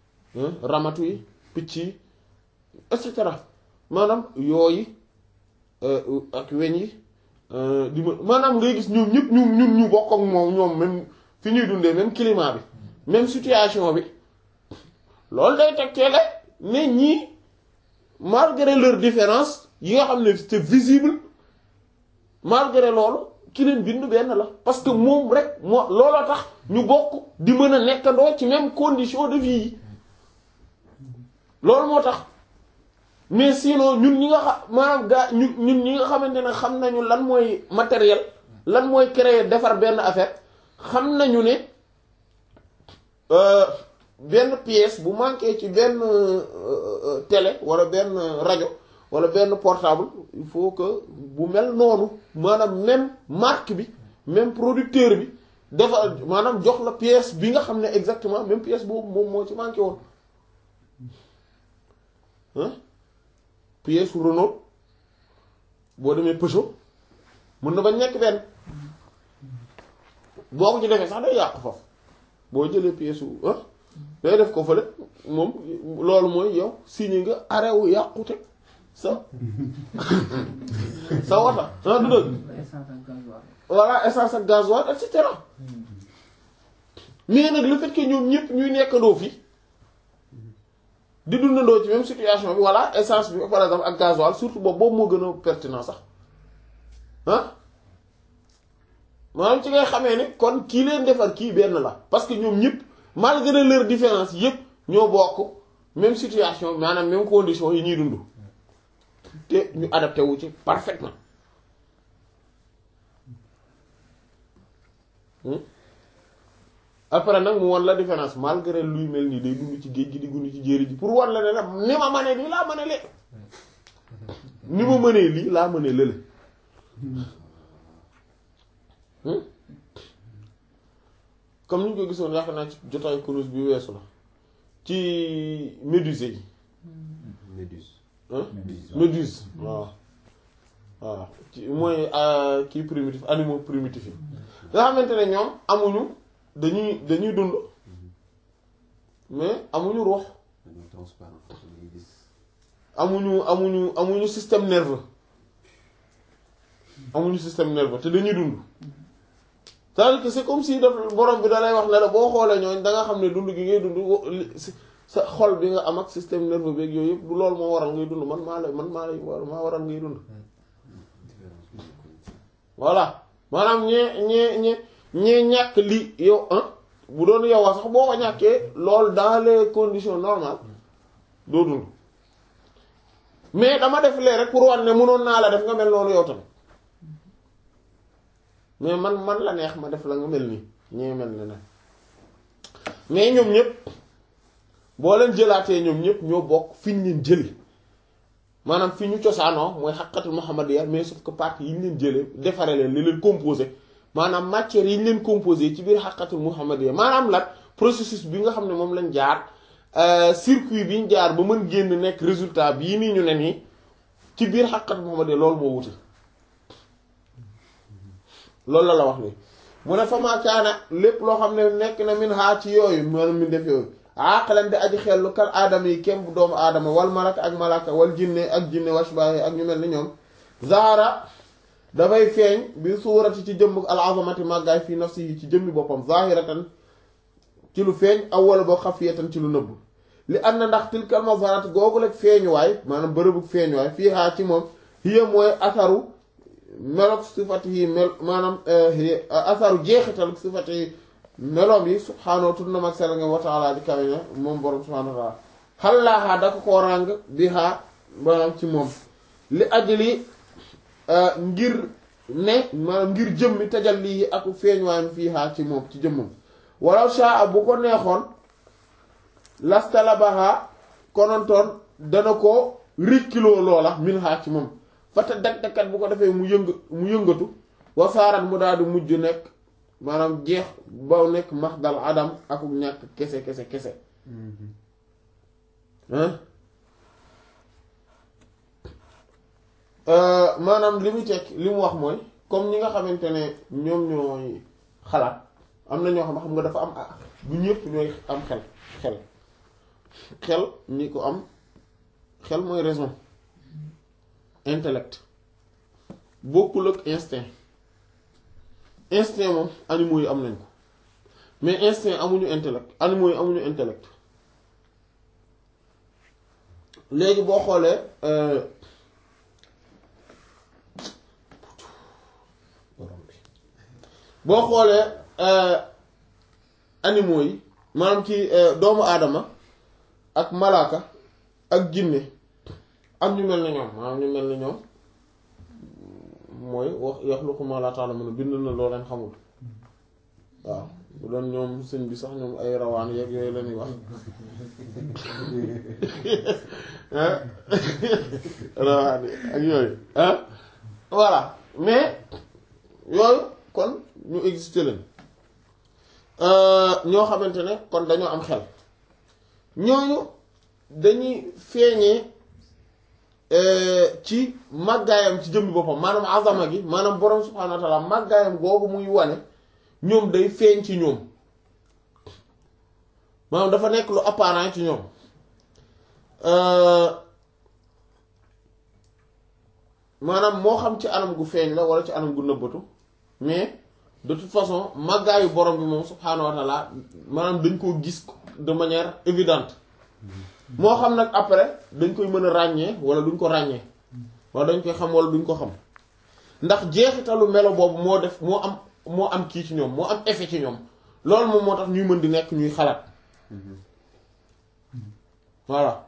ramatu yi picc yi et cetera maanaam yooyu euh, ak weñ yi euh, di ma maanaam ngay gis ñoom ñëpp ñu ñun ñu bokk ak moom ñoom même fi ñuy dundee même climat bi même situation bi loolu day tegteele ne ñii malgré leur différence yi nga xam ne c'est visible malgré loolu ki leen bind benn la parce que moom rek moo looloo tax ñu bokk di mën a nekkandoo ci même condition de vie yi loolu moo tax mais sinon ñun ñi nga xam maanaam gaa ñun ñun ñi nga xamante ne xam nañu lan mooy matériel lan mooy créer defar benn affaire xam nañu ne euh, benn pièce bu manqué ci benn euh, euh, télé wala benn rajo wala benn portable il faut que bu mel noonu maanaam même marque bi même producteur bi dafa maanaam jox la pièce bi nga xam ne exactement même pièce boobu moom moo ci manqué woon hein pièce su Renault boo demee Peugeot mën na ba nekk benn boo ko ci defee sax day yàqu foofu boo jëlee pièce su ah day def ko fële moom loolu mooy yow signé nga arrêt wu yàqute sa sa wata ah du dëgg essence ak gasoil voilà essence ak gasoil et cetera mais nag le fait que ñoom ñëpp ñuy nekkandoo fi di dundandoo ci même situation bi voilà essence bi par exemple ak gasoil surtout boobu boobu moo gën a pertinent sax ah maanaam ci ngay xamee ne kon kii leen defar kii benn la parce que ñoom ñëpp malgré leur différence yëpp ñoo bokk même situation maanaam même condition yi ñuy dund te ñu adapté wu ci parfaitement Hmm? après nag mu won la différence malgré luy mel nii day dund ci géej gi di dund ci jéeri ji pour wan la ne nag ni ma mënee lii laa mënee lee ni ma mënee lii laa mënee lële Hmm? comme ni ñu ko gisoon yaakaar naa ci jotaay kurus bi weesu la ci méduse yi Méduse. hein Méduse. méduse waaw waaw ci mooy euh, kii primitif animaux primitifs yi nga xamante ne ñoom amuñu dañuy dañuy dund mais amuñu ruux dañoo transparent dañuy gis. amuñu amuñu amuñu système nerveux amuñu système nerveux te dañuy dund c'est-à-dire que c'est comme si daf borom bi da lay wax ne la boo xoolee ñooñ da nga xam ne dund gi ngay dund wo- li- si- sa xol bi nga am ak système nerveux beeg yooyu yëpp du loolu moo waral ngay dund man maa lay man maa lay war maa waral ngay dund différence bi nekkoon ci. voilà maanaam ñee ñee ñee ñee ñàkk li yow ah bu doon yow a sax boo ko ñàkkee loolu dans les conditions normales doo dund mais dama def lee rek pour wan ne mënoon naa la def nga mel noonu yow tamit mais man man la neex ma def la nga mel nii ñee mel ne ne mais ñoom ñëpp boo leen jëlaatee ñoom ñëpp ñoo bokk fi ñu leen jële maanaam fi ñu cosaanoo mooy xaqatul muhammadiyya mais sauf que partie yi ñu leen jëlee defare leen li leen composé maanaam matière yi ñu leen composé ci biir xaqatul muhammadiyya maanaam la processus bi nga xam ne moom lañ jaar euh, circuit bi ñu jaar ba mën génn nekk résultat bii nii ñu ne nii ci biir xaqatul muhammadiyya loolu moo wuti loolu la la wax ni mu ne fa maa kaana lépp loo xam ne nekk na min haa ci yooyu maanaam min def yooyu aqlan di aji xellu kal aadama yi kem bu doomu aadama wal malaka ak malaka wal jinne ak jinne washbaahi ak ñu mel ni ñoom zahara dafay feeñ bi suurati ci jëmm al azamati màggaay fii nafsihi ci jëmmi boppam zahiratan ci lu feeñ aw wala boo xafiyatan ci lu nëbb li am na ndax tilkal mazarat googu rek feeñuwaay maanaam bërëbu feeñuwaay fii haa ci moom hiya mooy asaru melok sifati yi mel maanaam asaru jeexital sifati yi meloom yi subhaanahu tudd na mag sell nga wa taala di kawe ne moom borom subhaanahu wa taala xallaaxaa da ko koo ràng bi xaa maanaam ci moom li ajli ngir ne maanaam ngir jëmmi tajal lii ak feeñuwaayam fii xaa ci moom ci jëmmam walaw shaa bu ko neexoon lastalabaha konontoon dana ko rikkiloo loola min xaa ci moom fata dag-dagkat bu ko defee mu yëng mu yëngatu wasaarat mu daal di mujj nekk maanaam jeex ba nekk max dal adam ak ñàkk kese kese kese maanaam li mu tekk li mu wax mooy comme ñi nga xamante ne ñoom ñooy xalaat am na ñoo xam xam nga dafa am ah du ñëpp ñooy am xel xel xel ñi ko am xel mooy raison intellect bokkul ak instinct instinct moom animaux yi am nañ ko mais instinct amuñu intellect animaux yi amuñu intellect léegi boo xoolee euh, borom bi boo xoolee euh, animaux yi maanaam ci euh, doomu aadama ak malaaka ak jinne ak ñu mel ni ñoom maanaam ñu mel ni ñoom mooy wax yaxluqu maa laa ta'lamuun bind na loo leen xamul waaw bu doon ñoom sëñ bi sax ñoom ay rawaan yeeg yooyu la ñuy wax ah rawaan yi ak yooyu ah voilà mais yooyu kon ñu existe leen ñoo xamante ne kon dañoo am xel ñooñu dañuy feeñee ci màggaayam ci jëmmi boppam maanaam azama gi maanaam borom subhaanahu wa taala màggaayam googu muy wane ñoom day feeñ ci ñoom maanaam dafa nekk lu apparent ci ñoom maanaam moo xam ci anam gu feeñ la wala ci anam gu nëbbatu mais de toute façon màggaayu borom bi moom subhaanahu wa taala maanaam dañ koo gis de manière évidente moo xam nag après dañ koy mën a ràññee wala duñ ko ràññee wala dañ koy xam wala duñ ko xam ndax jeexitalu melo boobu moo def moo am moo am kii ci ñoom moo am effet ci ñoom loolu moom moo tax ñuy mën di nekk ñuy xalaat voilà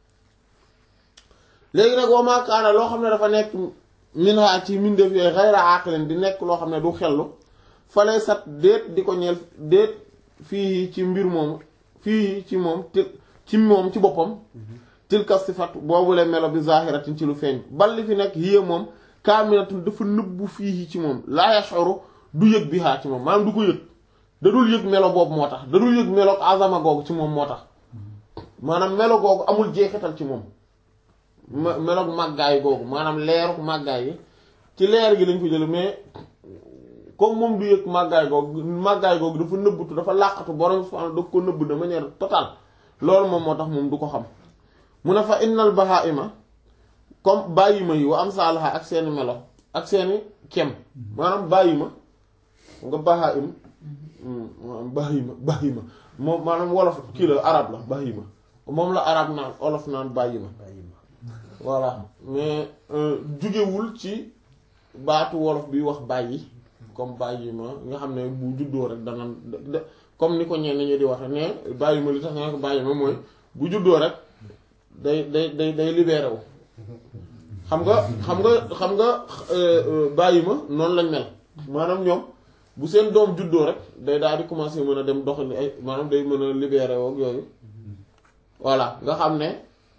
léegi nag wa maa kaana loo xam ne dafa nekk minha ci mindeef yooyu xayra aqilin di nekk loo xam ne du xellu falay sat déet di ko ñeel déet fii ci mbir moomu fii ci moom til ci moom ci boppam tilka sifat boobule melo bi zahiratin ci lu feeñ bal li fi nekk yée moom kaamilatun dafa nëbbu fii ci moom laa yashuru du yëg bi haa ci moom maanaam du ko yëg da dul yëg melo boobu moo tax da dul yëg melo azama googu ci moom moo tax maanaam melo googu amul jeexital ci moom me- meloog màggaay googu maanaam leeruk màggaay yi ci leer gi lañ ko jële mais comme moom du yëg màggaay googu màggaay googu dafa nëbbutu dafa làqatu borom subhanahu da ko nëbb de manière totale loolu moom moo tax moom du ko xam mu ne fa innal bahaima comme bàyyima yi wa am saalaha ak seeni melo ak seeni kem maanaam bàyyima nga bahaim bàyyima bàyyima moom maanaam wolof kii la arab la bàyyima moom la arab naan olof naan bàyyima bàyyi ma voilà mais jugewul ci baatu wolof bi wax bàyyi comme bàyyi ma nga xam ne bu juddoo rek dana da- comme ni ko ñenn ñi di waxe ne bàyyi ma li tax nga ko bàyyi ma mooy bu juddoo rek day day day day libéré wu xam nga xam nga xam nga bàyyi ma noonu lañ mel maanaam ñoom bu seen doom juddoo rek day daal di commencer mën a dem doxali ay maanaam day mën a libéré wu ak yooyu voilà nga xam ne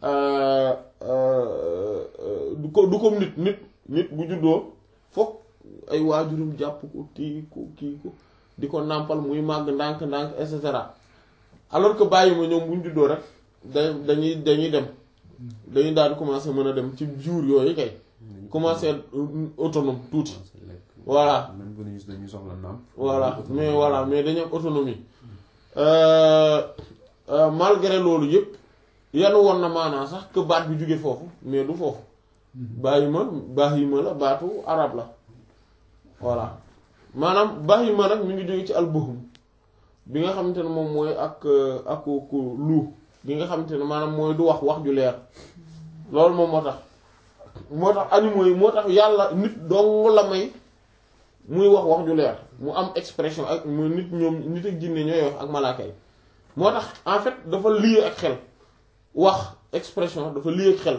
du ko du comme nit nit nit bu juddoo fokk ay waajurum jàpp ko tii ko kii ko di ko nàmpal muy màgg ndànk-ndànk et cetera alors que bàyyi ma ñoom bu ñu juddoo rek da dañuy dañuy dem dañuy daal di commencer mën a dem ci jour yooyu kay commencer autonome tuuti voilà même bu ñu dañuy soxla naam voilà mais voilà mais dañu am autonomie euh, euh, malgré loolu yëpp yanu woon na maanaa sax que baat bi jóge foofu mais du foofu bàyyi ma bàyyi ma la baatu arab la voilà maanaam bàyyi ma nag mi ngi jóge ci albuhum bi nga xamante ne moom mooy ak ak ku lu bi nga xamante ne maanaam mooy du wax wax ju leer loolu moom moo tax moo tax animaux yi moo tax yàlla nit dong la may muy wax wax ju leer mu am expression ak mu nit ñoom nit ak jinne ñooy wax ak malaaka yi moo tax en fait dafa lié ak xel wax expression dafa lié ak xel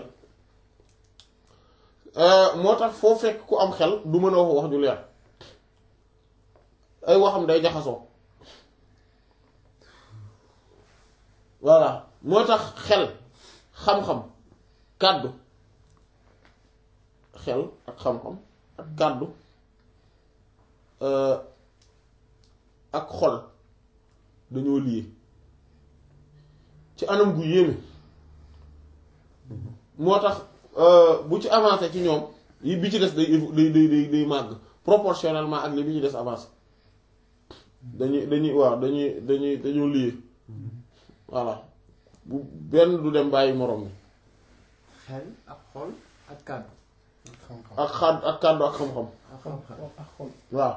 moo tax foo fekk ku am xel du mën a wax wax ju leer ay waxam day jaxasoo voilà moo tax xel xam-xam kàddu xel ak xam-xam ak kàddu ak xol dañoo lié ci anam gu yéeme moo tax bu ci avancé ci ñoom yi bi ci des day day day day day màgg proportionnellement ak li bi ci des avancé dañuy dañuy waaw dañuy dañuy dañoo lié voilà bu benn du dem bàyyi moroom mi xel ak xol ak kàddu ak xadd ak kàddu ak xam-xam ak xol waaw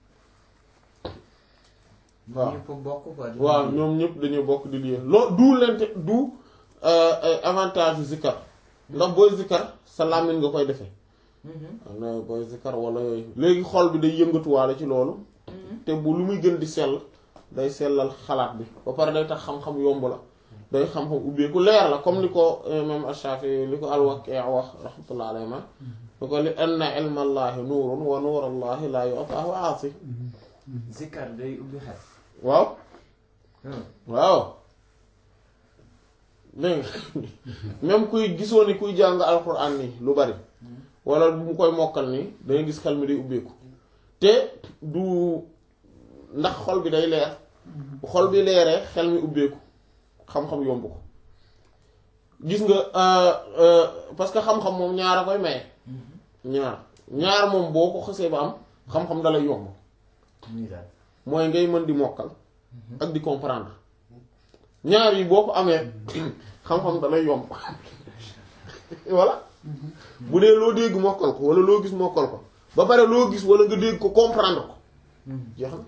waaw ñëpp bokk quoi. di waaw liggéey. ñoom ñëpp dañuy bokk di lié loo du lente du euh, ay avantage yu zikkar ndax booy zikkar sa làmmiñ nga koy defee Mhm. am na booy zikkar wala yooyu léegi xol bi day yëngatuwaale ci loolu te bu lu muy gën di sell day sellal xalaat bi ba pare day tax xam-xam yomb la day xam-xam ubbeeku leer la comme li ko imam Ash-Shafi li ko al-Waqi' wax rahmatullah alayhi ma li ko li anna ilma allahi nuurun wa nuur allahi la yu'tahu aasi Zikar day ubbi xel. waaw Hmm. waaw dégg nga même kuy gisoo ni kuy jàng alxuraan nii lu bari wala mu koy mokkal nii dangay gis xel mi day ubbeeku te du ndax xol bi day leer bu xol bi leeree xel mi ubbeeku xam-xam yomb ko gis nga euh, euh, parce que xam-xam moom ñaar a koy maye ñaar ñaar moom boo ko xësee ba am xam-xam dalay yomb muy daal. mooy ngay mën di mokkal ak di comprendre ñaar yi boo ko amee xam-xam da lay yomb voilà bu dee loo dégg mokkal ko wala loo gis mokkal ko ba pare loo gis wala nga dégg ko comprendre ko jeex na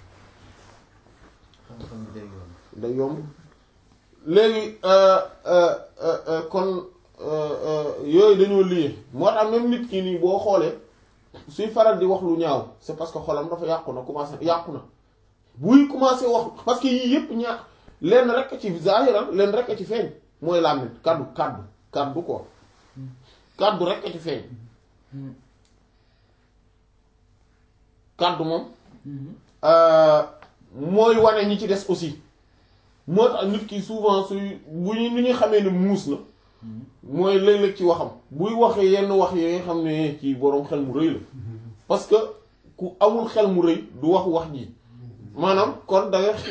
xam-xam bi day yomb. day yomb léegi euh, euh, euh, euh, kon euh, euh, yooyu dañoo lié moo tax même nit ki nii boo xoolee suy faral di wax lu ñaaw c'est parce que xolam dafa yàqu na commencé yàqu na buy commencé wax parce que yii yëpp ñaa lenn rek a ci zahiran lenn rek a ci feeñ mooy làmmiñ kaddu kaddu kaddu ko kaddu rek a ci feeñ kaddu moom euh, mooy wane ñi ci des aussi moo tax nit ki souvent suy bu ñu ni ñuy xamee ne muus na mooy léeg-léeg ci waxam buy waxee yenn wax yi nga xam ne ci boroom xel mu rëy la parce que ku amul xel mu rëy du wax wax ji maanaam kon da nga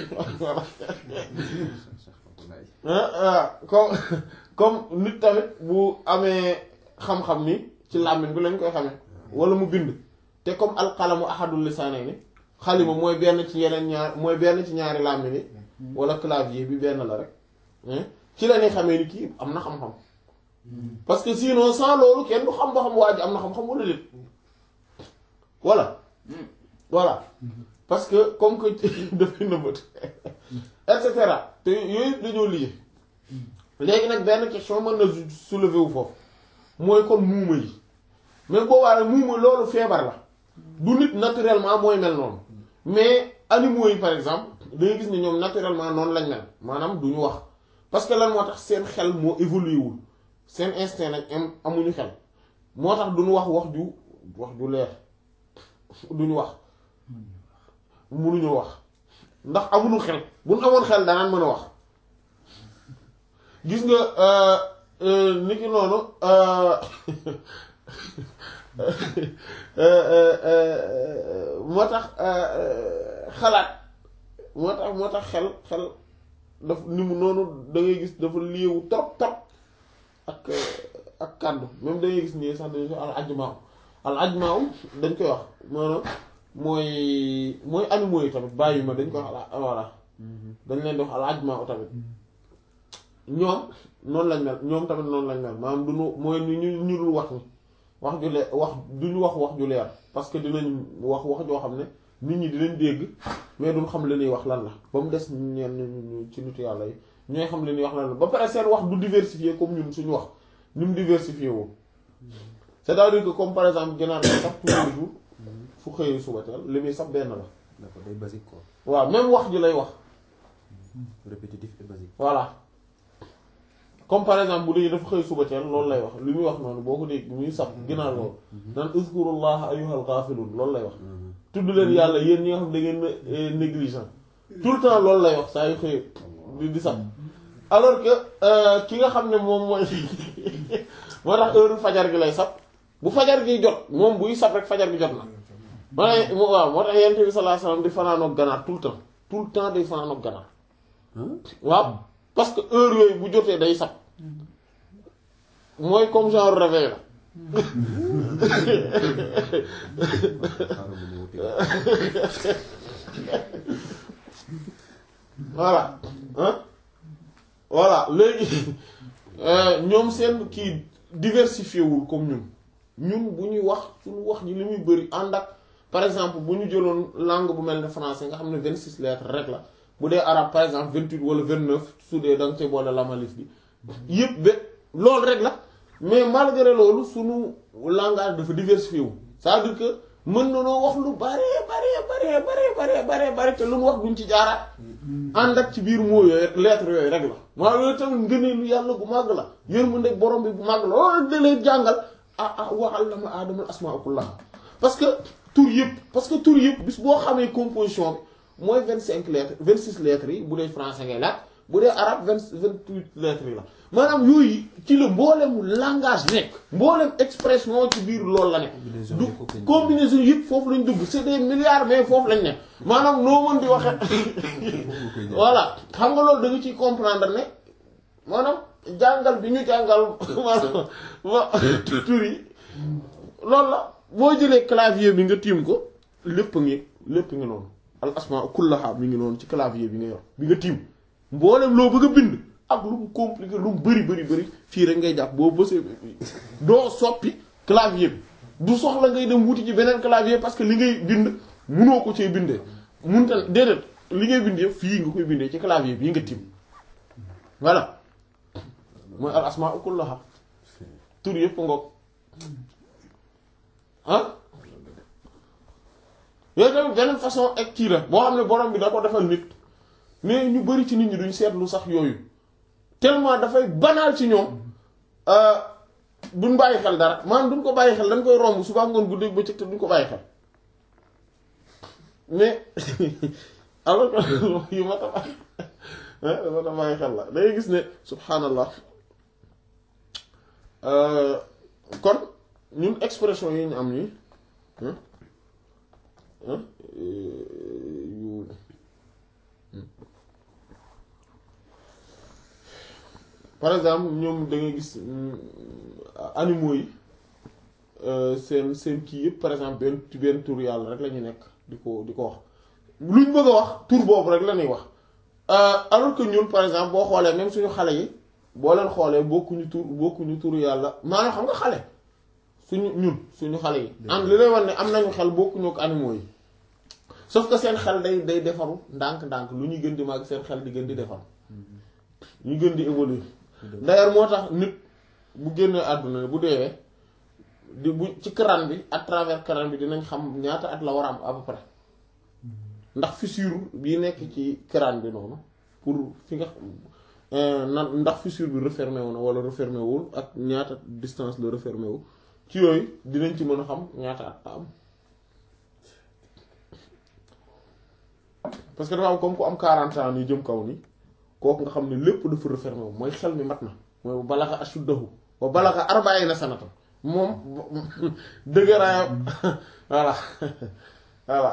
ah ah comme comme nit tamit bu amee xam-xam ni ci làmmiñ bi lañ koy xamee wala mu bind te comme alqalamu ahadul lisaanayni xalima mooy benn ci yeneen ñaar mooy benn ci ñaari làmmiñ yi wala clavier bi benn la rek hein ci la ñuy xamee ni kii am na xam-xam parce que sinon sans loolu kenn du xam ba xam waa ji am na xam-xam wala déet voilà voilà parce que comme que dafay nëbët et cetera te yooyu dañoo lié léegi nag benn question mën na soulever wu foofu mooy kon muuma yi mais boobaa muuma loolu feebar la du nit naturellement mooy mel noonu mais animaux yi par exemple dangay gis ne ñoom naturellement noonu lañ mel maanaam du ñu wax parce que lan moo tax seen xel moo évolué wul seen instinct nag am amuñu xel moo tax duñu wax wax ju wax ju leer duñu wax munuñu wax ndax amuñu xel bu ñu amoon xel danaan mën a wax gis nga ni ki noonu moo tax xalaat moo tax moo tax xel xel daf ni mu noonu da ngay gis dafa liewu trop trop ak ak kàddu même da ngay gis nii sax dañu ko al ajmaaw al ajmaaw dañ koy wax maanaam mooy mooy animaux yi tamit bàyyi ma dañ koy wax al voilà dañ leen di wax al ajmaaw tamit ñoom noonu lañ mel ñoom tamit noonu lañ mel maanaam duñu mooy ñu ñu ñu dul wax ni wax ju leer wax duñu wax wax ju leer parce que dinañ wax wax joo xam ne nit ñi dinañ dégg mais duñ xam li ñuy wax lan la ba mu des ñenn ñu ci nitu yàlla yi ñooy xam li ñuy wax lan la ba pare seen wax du diversifié comme ñun suñu wax ni mu diversifié woo c'est-à-dire que comme par exemple ginaar day sax tous les jours fu xëyee suba teel li muy sax benn la d'accord day basique quoi waaw même wax ji lay wax répétitif et basique voilà comme par exemple bu dee dafa xëy suba teel loolu lay wax li muy wax noonu boo ko dégg bi muy sab ginaar loolu naan uzkurullah ayyuhal ghafilun loolu lay wax tudd leen yàlla yéen ñi nga xam da ngeen négligent tout le temps loolu lay wax saa yu xëy di di sab alors que ki nga xam ne moom mooy moo tax heure fajar gi lay sab bu fajar gi jot moom buy sab rek fajar gi jot na ma ne waaw moo tax yent bi sallallahu alayhi wasallam di fanaanoog ganaar tout le temps tout le temps day fanaanoog ganaar waaw parce que heure yooyu bu jotee day sab mooy comme genre réveil la xaaral ma ñëw teg voilà hein voilà léegi ñoom seen kii diversifié wul comme ñun ñun bu ñuy wax suñu wax ji li muy bëri ànd ak par exemple bu ñu jëloon langue bu mel ne français nga xam ne vingt six lettres rek la bu dee arabe par exemple vingt huit wala vingt neuf su dee da nga cay boole lamalif bi yëpp ba loolu rek la mais malgré loolu suñu langage dafa diversifié wu c'est-à-dire que mën na noo wax lu bare bare bare bare bare bare bare te lu mu wax duñ ci jaaraat ànd ak ci biir moo yooyu lettres yooyu rek la maa yooyu tamit ngëneelu yàlla bu màgg la yërmande borom bi bu màgg la loolu da lay jàngal ah ah wa allama aadama al-asmaa kullaha parce que tur yëpp parce que tur yëpp bis boo xamee composition bi mooy vingt cinq lettres vingt six lettres yi bu dee français ngay laaj bu dee arabe vingt vingt huit lettres yi la maanaam yooyu ci la mboolem langage nekk mboolem expression ci biir loolu la nekk du combinaison yëpp foofu lañ dugg c'est des milliards mais foofu lañ nekk maanaam noo mën di waxe voilà xam nga loolu da nga ciy comprendre ne maanaam jàngal bi ñu jàngal maanaam wa tur yi loolu la boo jëlee clavier bi nga tiim ko lépp ngi lépp ngi noonu al asma kullaha mi ngi noonu ci clavier bi nga yor bi nga tiim mboolem loo bëgg a bind ak lu mu compliqué lu mu bëri bëri bëri fii rek ngay jàpp boo bësee doo soppi clavier bi du soxla ngay dem wuti ci beneen clavier parce que li ngay bind munoo ko cee bindee munta déedéet li ngay bindee fii nga koy bindee ci clavier bii nga tiim voilà mooy al asma kullaha tur yëpp ngoog ah yooyu tamit beneen façon ak kii la boo xam ne borom bi da ko defal nit mais ñu bari ci nit ñi duñ seetlu sax yooyu tellement dafay banal ci ñoom duñ bàyyi xel dara maanaam duñ ko bàyyi xel dañ koy romb suba ngoon guddeeg bëccëg te duñ ko bàyyi xel mais alors que yu ma ta bàyyi ma ta bàyyi xel la dangay gis ne subhanallah kon ñun expression yi ñu am nii yu par exemple ñoom da ngay gis animaux yi seen seen kii yëpp par exemple benn ci benn tur yàlla rek la ñu nekk di ko di ko wax luñ bëgg a wax tur boobu rek la ñuy wax alors que ñun par exemple boo xoolee même suñu xale yi boo leen xoolee bokkuñu tur bokkuñu tur yàlla maanaam xam nga xale suñu ñun suñu xale yi am li lay wax ne am nañu xel bokkuñu ak animaux yi sauf que seen xel day day defaru ndànk-ndànk lu ñuy gën di màgg seen xel di gën di defaru ñu gën di évoluer d'ailleurs moo tax nit bu génnee àdduna bu deewee di bu ci crâne bi à travers crâne bi dinañ xam ñaata at la war a am à peu près ndax fissure bi nekk ci crâne bi noonu pour fi nga nan ndax fissure bi refermé wu na wala refermé wul ak ñaata distance la refermé wu ci yooyu dinañ ci mën a xam ñaata at la am parce que dafa am comme ku am 40 ans ni jëm kaw ni kooku nga xam ne lépp dafa refermé wu mooy xel mi mat na mooy balaxa ashuddahu wa balaxa arba'ina sanatan moom dëgëraayam voilà voilà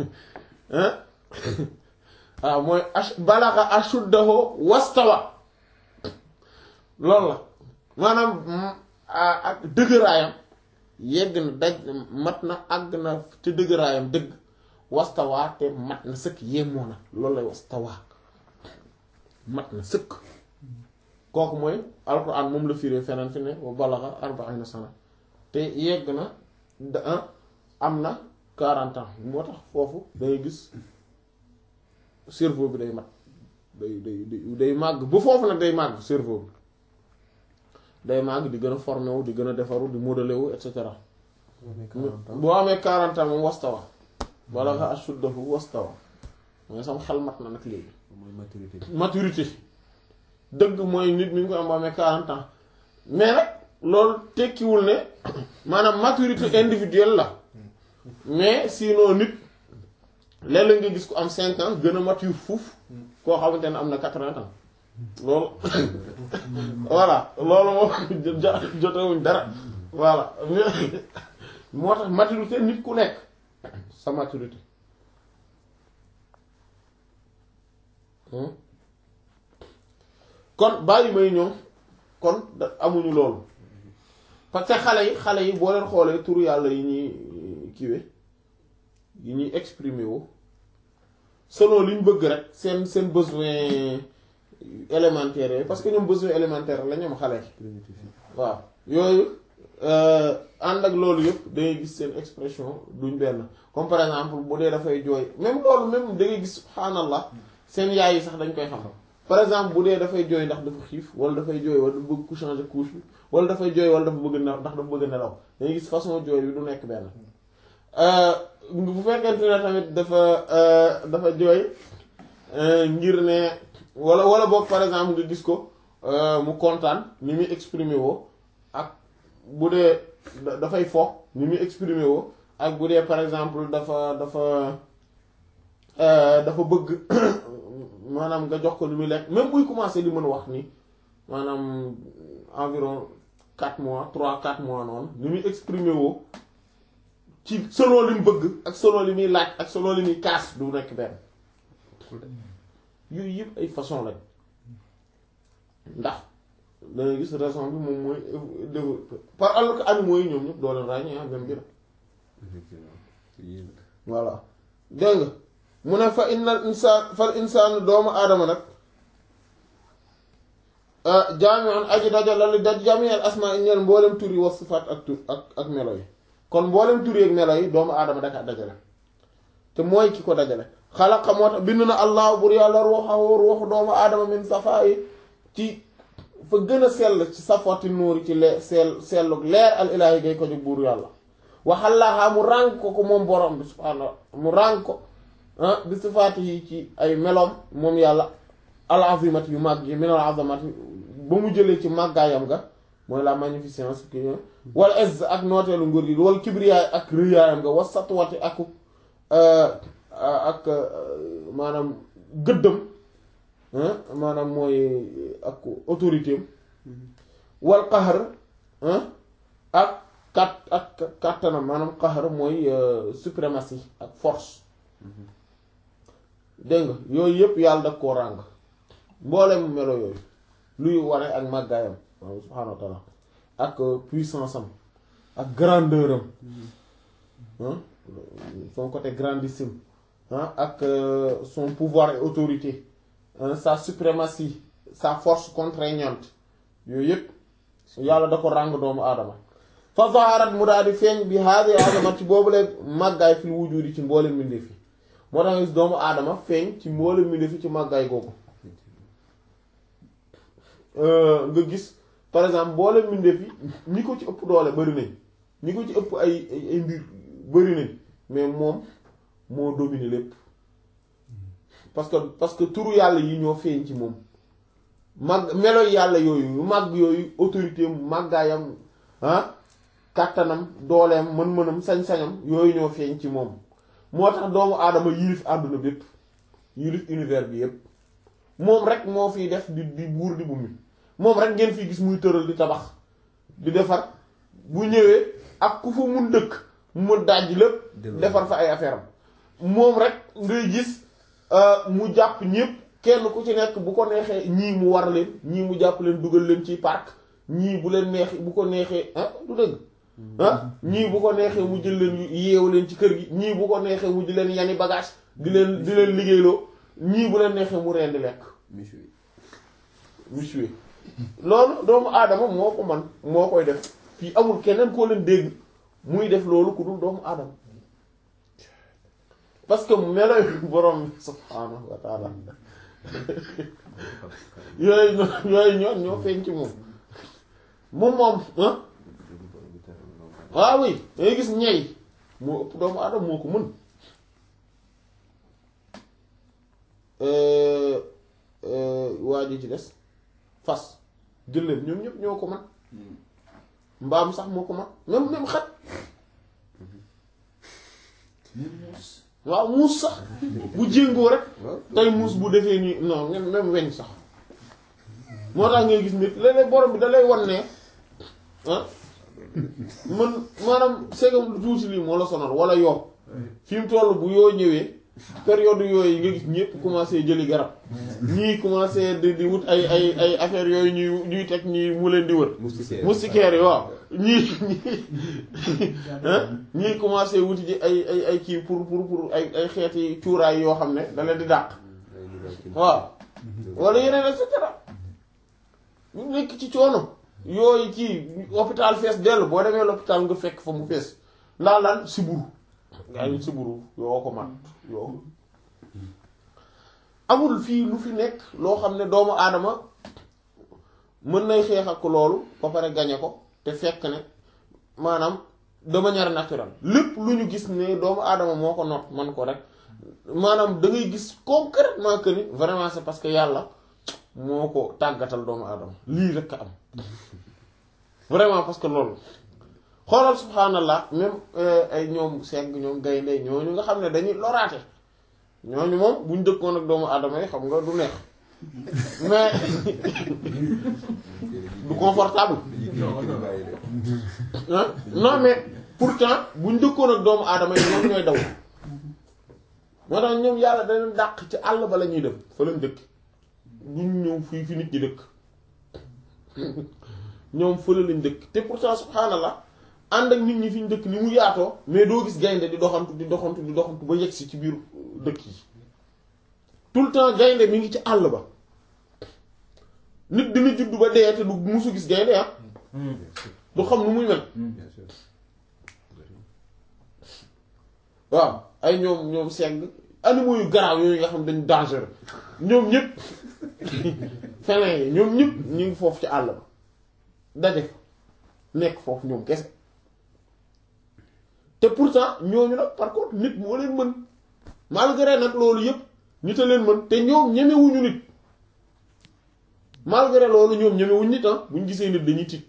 waaw mooy ash balaxa ashuddahu wastawa loolu la maanaam ak dëgëraayam yegg na daj mat na àgg na te dëgëraayam dëgg wastawa te mat na sëkk yemoo na loolu lay wastawa mat na sëkk kooku mooy alquran moom la firee feneen fi ne wa balaxa arbaina sana te yegg na da am na quarante ans moo tax foofu day gis cerveau bi day mat day day day màgg bu foofu nag day màgg cerveau bi day màgg di gën a formé wu di gën a defaru di modelé wu et cetera boo amee quarante ans moom wastawa balaxa ashuddahu wastawa mooy sama xel mat na nag léegi mooy maturité maturité dëgg mooy nit mi ngi koy am ba amee 40 ans mais nag loolu tekkiwul ne maanaam maturité individuelle la mais sinon nit léeg-léeg nga gis ko am 5 ans gën a mature fuuf koo xamante ne am na 80 ans loolu voilà loolu moom jotewuñ dara voilà moo tax maturité nit ku nekk sa maturité kon bàyyi may ñoom kon da amuñu loolu parce que xale yi xale yi boo leen xoolee turu yàlla yi ñuy kiwe yi ñuy exprimer wu selon li ñu bëgg rek seen seen besoin élémentaire yooyu parce que ñoom besoin élémentaire la ñoom xale yi primitif yi waaw yooyu ànd ak loolu yëpp da ngay gis seen expression duñ benn comme par exemple bu dee dafay jooy même loolu même da ngay gis subhaanallah seen yaay yi sax dañ koy xam par exemple bu dee dafay jooy ndax dafa xiif wala dafay jooy wala dafa bëgg ku changer couche bi wala dafay jooy wala dafa bëgg na ndax dafa bëgg nelaw da ngay gis façon jooy bi du nekk benn bu fekkente ne tamit dafa dafa jooy ngir ne wala wala boog par exemple nga gis ko mu kontaan ni muy exprimer woo ak bu dee dafay fo ni muy exprimer woo ak bu dee par exemple dafa dafa dafa bëgg maanaam nga jox ko lu muy lekk même buy commencer di mën wax ni maanaam environ quatre mois trois quatre mois noonu ni muy exprimer woo ci selon li mu bëgg ak selon li muy laaj ak selon li muy kaas du nekk benn yooyu yëpp ay façon lañ ndax dangay gis raison bi moom mooy développé par alors que animaux yi ñoom ñëpp doo leen ràññee ah même bi la voilà dégg nga mu ne fa innal insaan fal insaan doomu aadama nag jaami'un aji dajala li daj jami'al asmaa ñeel mboolem tur yi wa sifaat ak tur ak ak melo yi kon mboolem tur yi ak melo yi doomu aadama daka dajale te mooy ki ko dajale xalaqa moo tax bind na allah bur yàlla ruuxahu ruuxu doomu aadama min safaa yi ci fa gën a sell ci safwati nuuri ci leer sell sellug leer al ilaahi gay ko jóg buur yàlla waxallaaxaa mu ràng ko ko moom borom bi subhaanahu mu ràng ko bi sifaati yi ci ay meloom moom yàlla al azimati yu màgg yi minal azamati ba mu jëlee ci màggaayam ga mooy la magnificence ki wala ez ak nooteelu nguur gi wala kibriyaay ak rëyaayam nga wa satwati ak ak maanaam gëddam maanaam mooy ak autorité am wal qahr ak kat ak kàttanam maanaam qahr mooy suprématie ak force dégg nga yooyu yëpp yàlla daf koo ràng mboolem melo yooyu luy wane ak màggaayam waaw subhaanahu wa taala ak puissance am ak grandeur am son côté grandissime ak son pouvoir et autorité sa suprématie sa force contraignante yooyu yëpp yàlla da ko ràng doomu aadama fa zaharat mu daal di feeñ bi haadi aadama ci boobu leen màggaay fil wujudi ci mboolem mbindeef yi moo tax gis doomu aadama feeñ ci mboolem mbindeef yi ci màggaay googu nga gis par exemple mboolem mbindeef yi ñi ko ci ëpp doole bari nañ ñi ko ci ëpp ay ay mbir bari nañ mais moom moo dominer lépp parce que parce que turu yàlla yi ñoo feeñ ci moom màgg melo yàlla yooyu màgg yooyu autorité màggaayam ah kàttanam dooleem mën-mënam sañ-sañam yooyu ñoo feeñ ci moom moo tax doomu aadama yilif àdduna bépp yilif univers bi yépp moom rek moo fiy def di di buur di bummi moom rek ngeen fi gis muy tëral di tabax di defar bu ñëwee ak ku fa mun dëkk mu dajj lépp defar fa ay affaire am moom rek ngay gis mu jàpp ñépp kenn ku ci nekk bu ko neexee ñii mu war leen ñii mu jàpp leen dugal leen ci parc ñii bu leen neexee bu ko neexee ah du dëgg ah ñii bu ko neexee mu jël leen yeewu leen ci kër gi ñii bu ko neexee mu di leen yani bagage di leen di leen liggéeyloo ñii bu leen neexee mu rendi lekk monsieur loolu doomu aadama moo ko man moo koy def fii amul keneen koo leen dégg muy def loolu ku dul doomu aadama parce que melo borom subhaanahu wa taala yooyu yooyu ñoo ñoo feeñ ci moom moom moom ah waaw oui dangay gis ñey moo ëpp doomu aadama moo ko mën waa ji ci des fas gëléem ñoom ñëpp ñoo ko man mbaam sax moo ko man même même xat waaw muus sax bu jéngoo rek tey muus bu defee nii non même même weñ sax moo tax ngay gis nit léeg-léeg borom bi da lay wan ne ah man maanaam segam lu tuuti lii moo la sonal wala yoo fi mu toll bu yoo ñëwee période yooyu nga gis ñëpp commencé jëli garab ñii commencé di di wut ay ay ay affaires yooyu ñuy ñuy teg ñii mu leen di wër moustiquaires yi waaw ñii ñii commencé wuti ji ay ay ay kii pour pour pour ay ay xeeti cuuraay yoo xam ne da leen di dàq waaw wala yeneen et cetera ñu nekk ci coono yooyu kii hôpital fees dell boo demee l'hôpital nga fekk fa mu fees ndax lan siburu gaa yi siburu yoo ko mat yoo amul fii lu fi nekk loo xam ne doomu aadama mën nay xeex ak loolu ba pare gañe ko te fekk ne maanaam de manière naturelle lépp lu ñu gis ne doomu aadama moo ko not man ko rek maanaam da ngay gis concrètement que ni vraiment c'est parce que yàlla moo ko tàggatal doomu aadama lii rek a am vraiment parce que loolu xoolal subhanallah même ay ñoom segg ñoom gaynde ñooñu nga xam ne dañuy loraate ñooñu moom buñ dëkkoon ak doomu aadama yi xam nga du neex mais du confortable ah non mais pourtant buñ dëkkoon ak doomu aadama yi ñoom ñooy daw moo tax ñoom yàlla dañu dàq ci àll ba la ñuy dem fa lañ dëkk duñ ñëw fii fi nit ñi dëkk ñoom fële lañ dëkk te pourtant subhanallah ànd ak nit ñi fi ñu dëkk ni mu yaatoo mais doo gis gaynde di doxantu di doxantu di doxantu ba yegsi ci biir dëkk yi tout le temps gaynde mi ngi ci àll ba nit dina judd ba dee te du musu gis gaynde ah du xam nu muy mel bien sûr waaw ay ñoom ñoom segg animaux yu garaaw yooyu nga xam dañ dangereux ñoom ñëpp feneen yi ñoom ñëpp ñu ngi foofu ci àll ba daje fa nekk foofu ñoom kese te pourtant ñooñu nag par contre nit moo leen mën malgré nag loolu yëpp nit a leen mën te ñoom ñemewuñu nit malgré loolu ñoom ñemewuñ nit ah buñ gisee nit dañuy tiit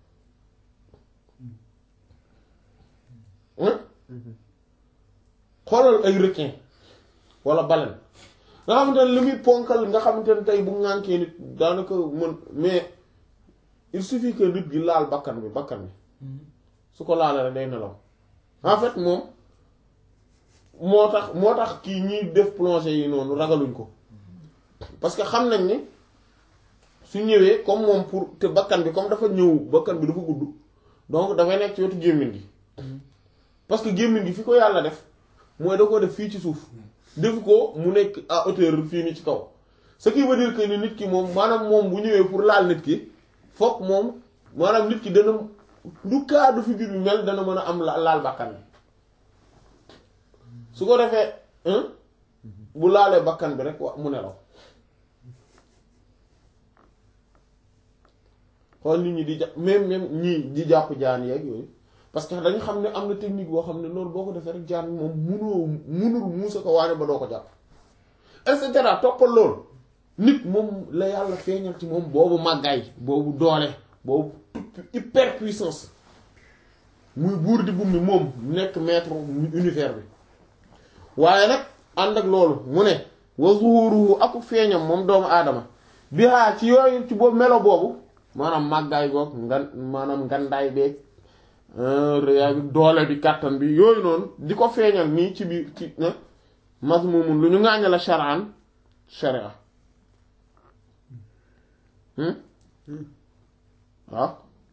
hein xoolal ay requin wala baleine nga xamante ne li muy ponkal nga xamante ne tey bu ŋànkee nit daanaka mën mais il suffit que nit gi laal bakkan bi bakkan bi su ko laalee rek day nelaw en fait moom moo tax moo tax kii ñiy def plongée yi noonu ragaluñ ko parce que xam nañ ni su ñëwee comme moom pour te bakkan bi comme dafa ñëw bakkan bi dafa gudd donc dafay nekk ci wetu gémmiñ gi parce que gémmiñ gi fi ko yàlla def mooy da ko def fii ci suuf defu ko mu nekk à hauteur fii nii ci kaw ce qui veut dire que ni nit ki moom maanaam moom bu ñëwee pour laal nit ki fokk moom maanaam nit ki dana lu cas de figure bi mel dana mën a am la- laal bakkan bi su ko defee hein bu laalee bakkan bi rek wa mu nelaw xool nit ñi di jàpp même même ñii di jàpp jaan yeeg yooyu parce que dañu xam ne am na technique boo xam ne loolu boo ko defee rek jaan moom munoo munul muusa ko waane ba doo ko jàpp et cetera toppal loolu nit moom la yàlla feeñal ci moom boobu màggaay boobu doole boobu toute hyper puissance muy buur di bummi moom nekk maître univers bi waaye nag ànd ak loolu mu ne wa zuhuruhu aku feeñam moom doomu aadama bi haa ci yooyu ci boobu melo boobu maanaam màggaay goog ngan maanaam ngandaay beeg rëyaay bi doole bi kàttan bi yooyu noonu di ko feeñal nii ci biir ci mazmumun lu ñu ŋàññe la shar'an sharia waaw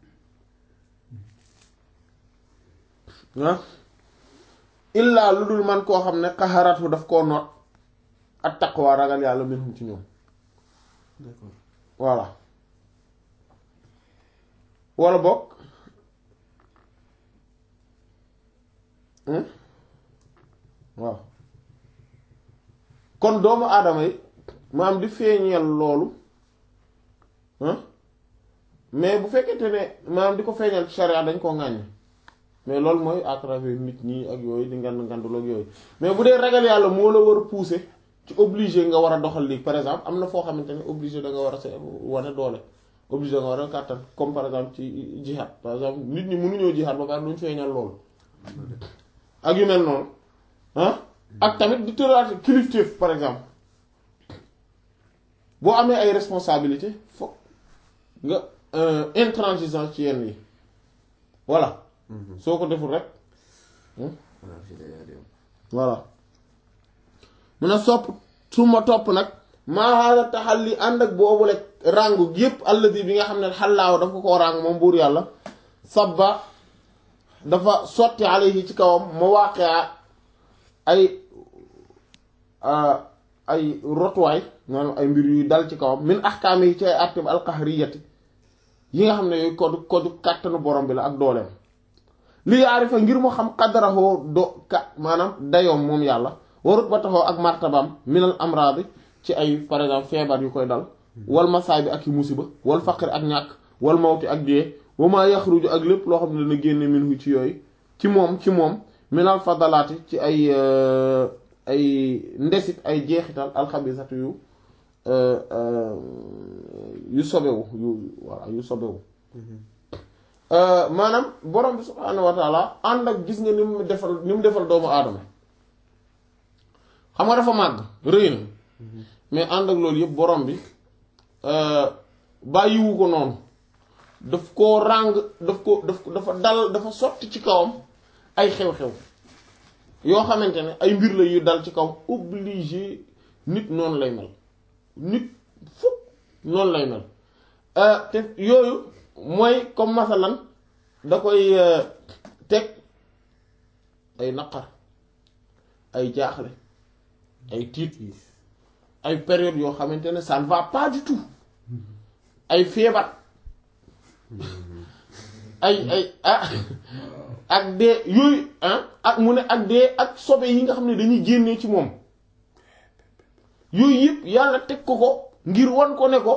ah illaa lu dul man koo xam ne xaxaratu daf koo noot ak taqwa ragal yàlla minhum ci ñoom d'accord voilà wala bokk waaw kon doomu aadama yi maam di feeñeel loolu mais bu fekkente ne maam di ko feeñal ci charia dañ koo ŋàññ mais loolu mooy à travers nit ñi ak yooyu di ngand ngandul ak yooyu mais bu dee ragal yàlla moo la war a pousser ci obligé nga war a doxal lii par exemple am na foo xamante ne obligé da nga war a se wane doole obligé da nga war a kàttan comme par exemple ci jihad par exemple nit ñi mënuñoo jihad ba pare duñ feeñal loolu ak yu mel noonu ah ak tamit di tëraat kilifteef par exemple boo amee ay responsabilité foog nga intransigeant ci yenn yi voilà soo ko deful rek voilà mun a sopp su ma topp nag maa haada taxalli ànd ak boobu rek ràngu yépp alladi bi nga xam ne xallaaw dafa ko ràng moom buur yàlla sabba dafa sotti alayhi ci kawam ma waaqea ay ay rotuwaay maanaam ay mbir yu dal ci kawam min ahkaam yi ci ay àtteb alqahriyati yi nga xam ne yooyu kodu kodu kàttanu borom bi la ak dooleem li yaarifa ngir mu xam xadarahoo do ka maanaam dayoom moom yàlla warut ba taxoo ak martabam minal amraadi ci ay par exemple feebar yu koy dal wal masaay bi ak i musiba wal faqri ak ñàkk wal mawti ak dee wa maa yaxruju ak lépp loo xam ne dana génne minhu ci yooyu ci moom ci moom minal fadalaati ci ay ay ndesit ay jeexital alxabisatu yu yu sobewu yu voilà yu sobewu maanaam borom bi subhaanahu wa taala ànd ak gis nga ni mu defal ni mu defal doomu aadama xam nga dafa màgg rëy na mais ànd ak loolu yëpp borom bi bàyyiwu ko noonu daf koo ràng daf ko daf dafa dal dafa sotti ci kawam ay xew-xew yoo xamante ne ay mbir la yu dal ci kawam obligé nit noonu lay mel nit fukk noonu lay mel te yooyu mooy comme masalan da koy teg ay naqar ay jaaxle ay tiit ay période yoo xamante ne ça ne va pas du tout ay feebar ay ay ah ak dee yooyu ah ak mu ne ak dee ak sobe yi nga xam ne dañuy génnee ci moom yooyu yëpp yàlla teg ko ko ngir wan ko ne ko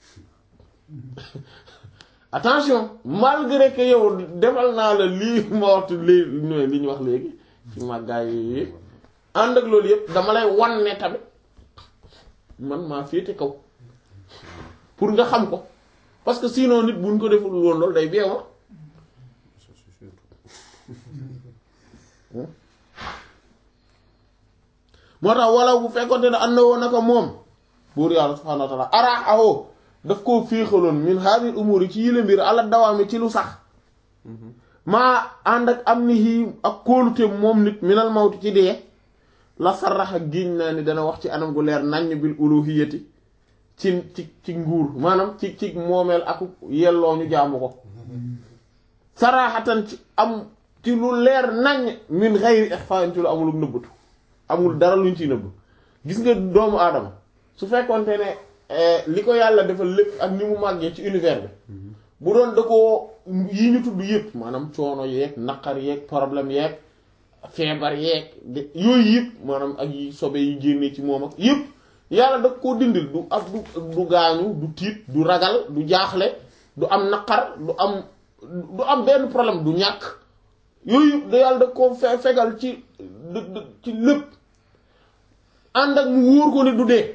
attention malgré que yow defal naa la lii ma waxtu lii li ñu wax léegi ci màggaay yooyu yëpp ànd ak loolu yëpp dama lay wan ne tamit man maa féete kaw pour nga xam ko parce que sinon nit buñ ko deful woon loolu day beewa moo tax wala bu fekkonte ne ànd na woon naka moom buur yàlla subhaanahu wa taala araaxawoo daf koo féexaloon min haadil umuri ci yile mbir ala dawaami ci lu sax maa ànd ak am ni hii ak kóolute moom nit minal mawti ci dee la sarraxa giñ naa ni dana wax ci anam gu leer naññ bil uluhiyati ci ci ci nguur maanaam ci ci moomeel ak yelloo ñu jaamu ko saraxatan ci am ci lu leer naññ min xayri ixfa'in ci lu amul nëbbatu amul dara luñ ciy nëbb gis nga doomu aadama su fekkonte ne li ko yàlla defal lépp ak ni mu màggee ci univers bi bu doon da ko yi ñu tudd yëpp maanaam coono yeeg naqar yeeg problème yeeg feebar yeeg de yooyu yëpp maanaam ak yi sobe yi génnee ci moom ak yëpp yàlla da koo dindil du ak du du gaañu du tiit du ragal du jaaxle du am naqar du am du am benn problème du ñàkk yooyu yëpp da yàlla da koo fe fegal ci ci lépp ànd ak mu wóor ko ni du dee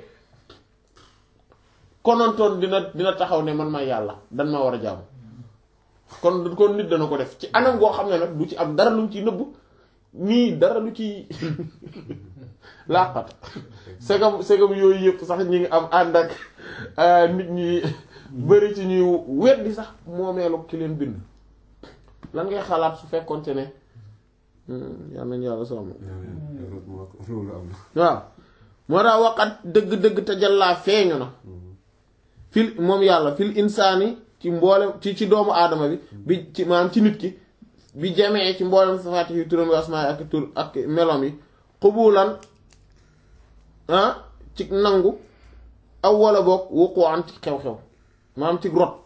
konontoon dina dina taxaw ne man ma yàlla dan ma war a jaamu kon kon nit dana ko def ci anam goo xam ne nag du ci am dara lu mu ci nëbb nii dara lu ci làqat segam segam yooyu yëpp sax ñi ngi am ànd ak nit ñi bëri ci ñuy weddi sax moomeelu ki leen bind lan ngay xalaat su fekkonte ne yàlla nañu yàlla sàmm loolu am waaw moo tax waqat dëgg-dëgg te jàllaa feeñu na fil moom yàlla fil insaani ci mboolem ci ci doomu aadama bi bi ci maanaam ci nit ki bi jamee ci mboolem safaati yi turam asmaa ak tur ak melom yi xubulan ah ci nangu aw wala boog wuqu an ci xew-xew maanaam ci rot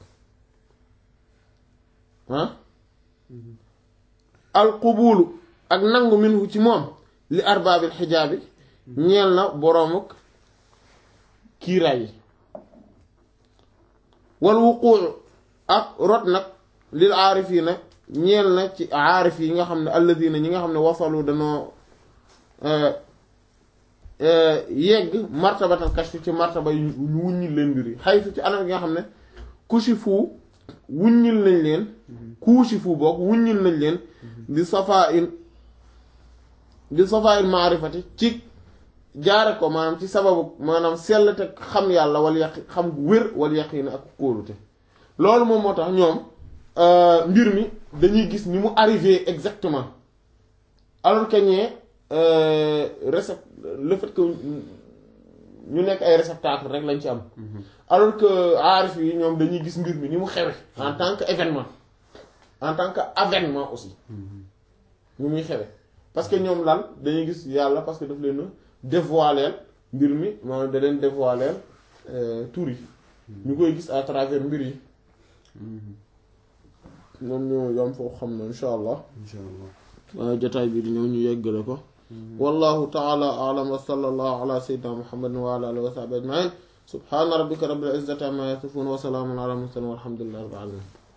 ah al qubulu ak nangu minhu ci moom li arbaabil xijaabi ñeel na boroomuk kiiraay yi wal wuquu ak rot nag lil aarifiina ñeel na ci aarif yi nga xam ne alladina ñi nga xam ne wasalu danoo yegg martabatal kashfi ci martaba yu ñu wuññil leen mbir yi xaytu ci anam gi nga xam ne kushifu wuññil nañ leen kuushifu boog wuññil nañ leen di safaa in di safaa in maarifati ci jaare ko maanaam ci sababu maanaam sell te xam yàlla wala yaqi xam wér wala yaqin ak kóolute loolu moom moo tax ñoom mbir mi dañuy gis ni mu arrivé exactement alors que ñee récept le fait que ñu nekk ay réceptacle rek lañ ci am alors que aarif yi ñoom dañuy gis mbir mi ni mu xewe en tant que événement en tant que avènement aussi ni muy xewe parce que ñoom lan dañuy gis yàlla parce que daf leen dévoiler mbir mi maanaam da leen dévoiler tur yi ñu koy gis à travers mbir yi moom ñu yam foofu xam na insha allah insha allah waaye jotaay bi di ñëw ñu yeggale ko wallahu taala alam wa sallallahu ala sayyidina muhammadin wa ala alihi wa sahbihi ajmain subhana rabbika rabbil izzati amma yasifun wa salamun ala mursalin walhamdulillahi rabbil alamin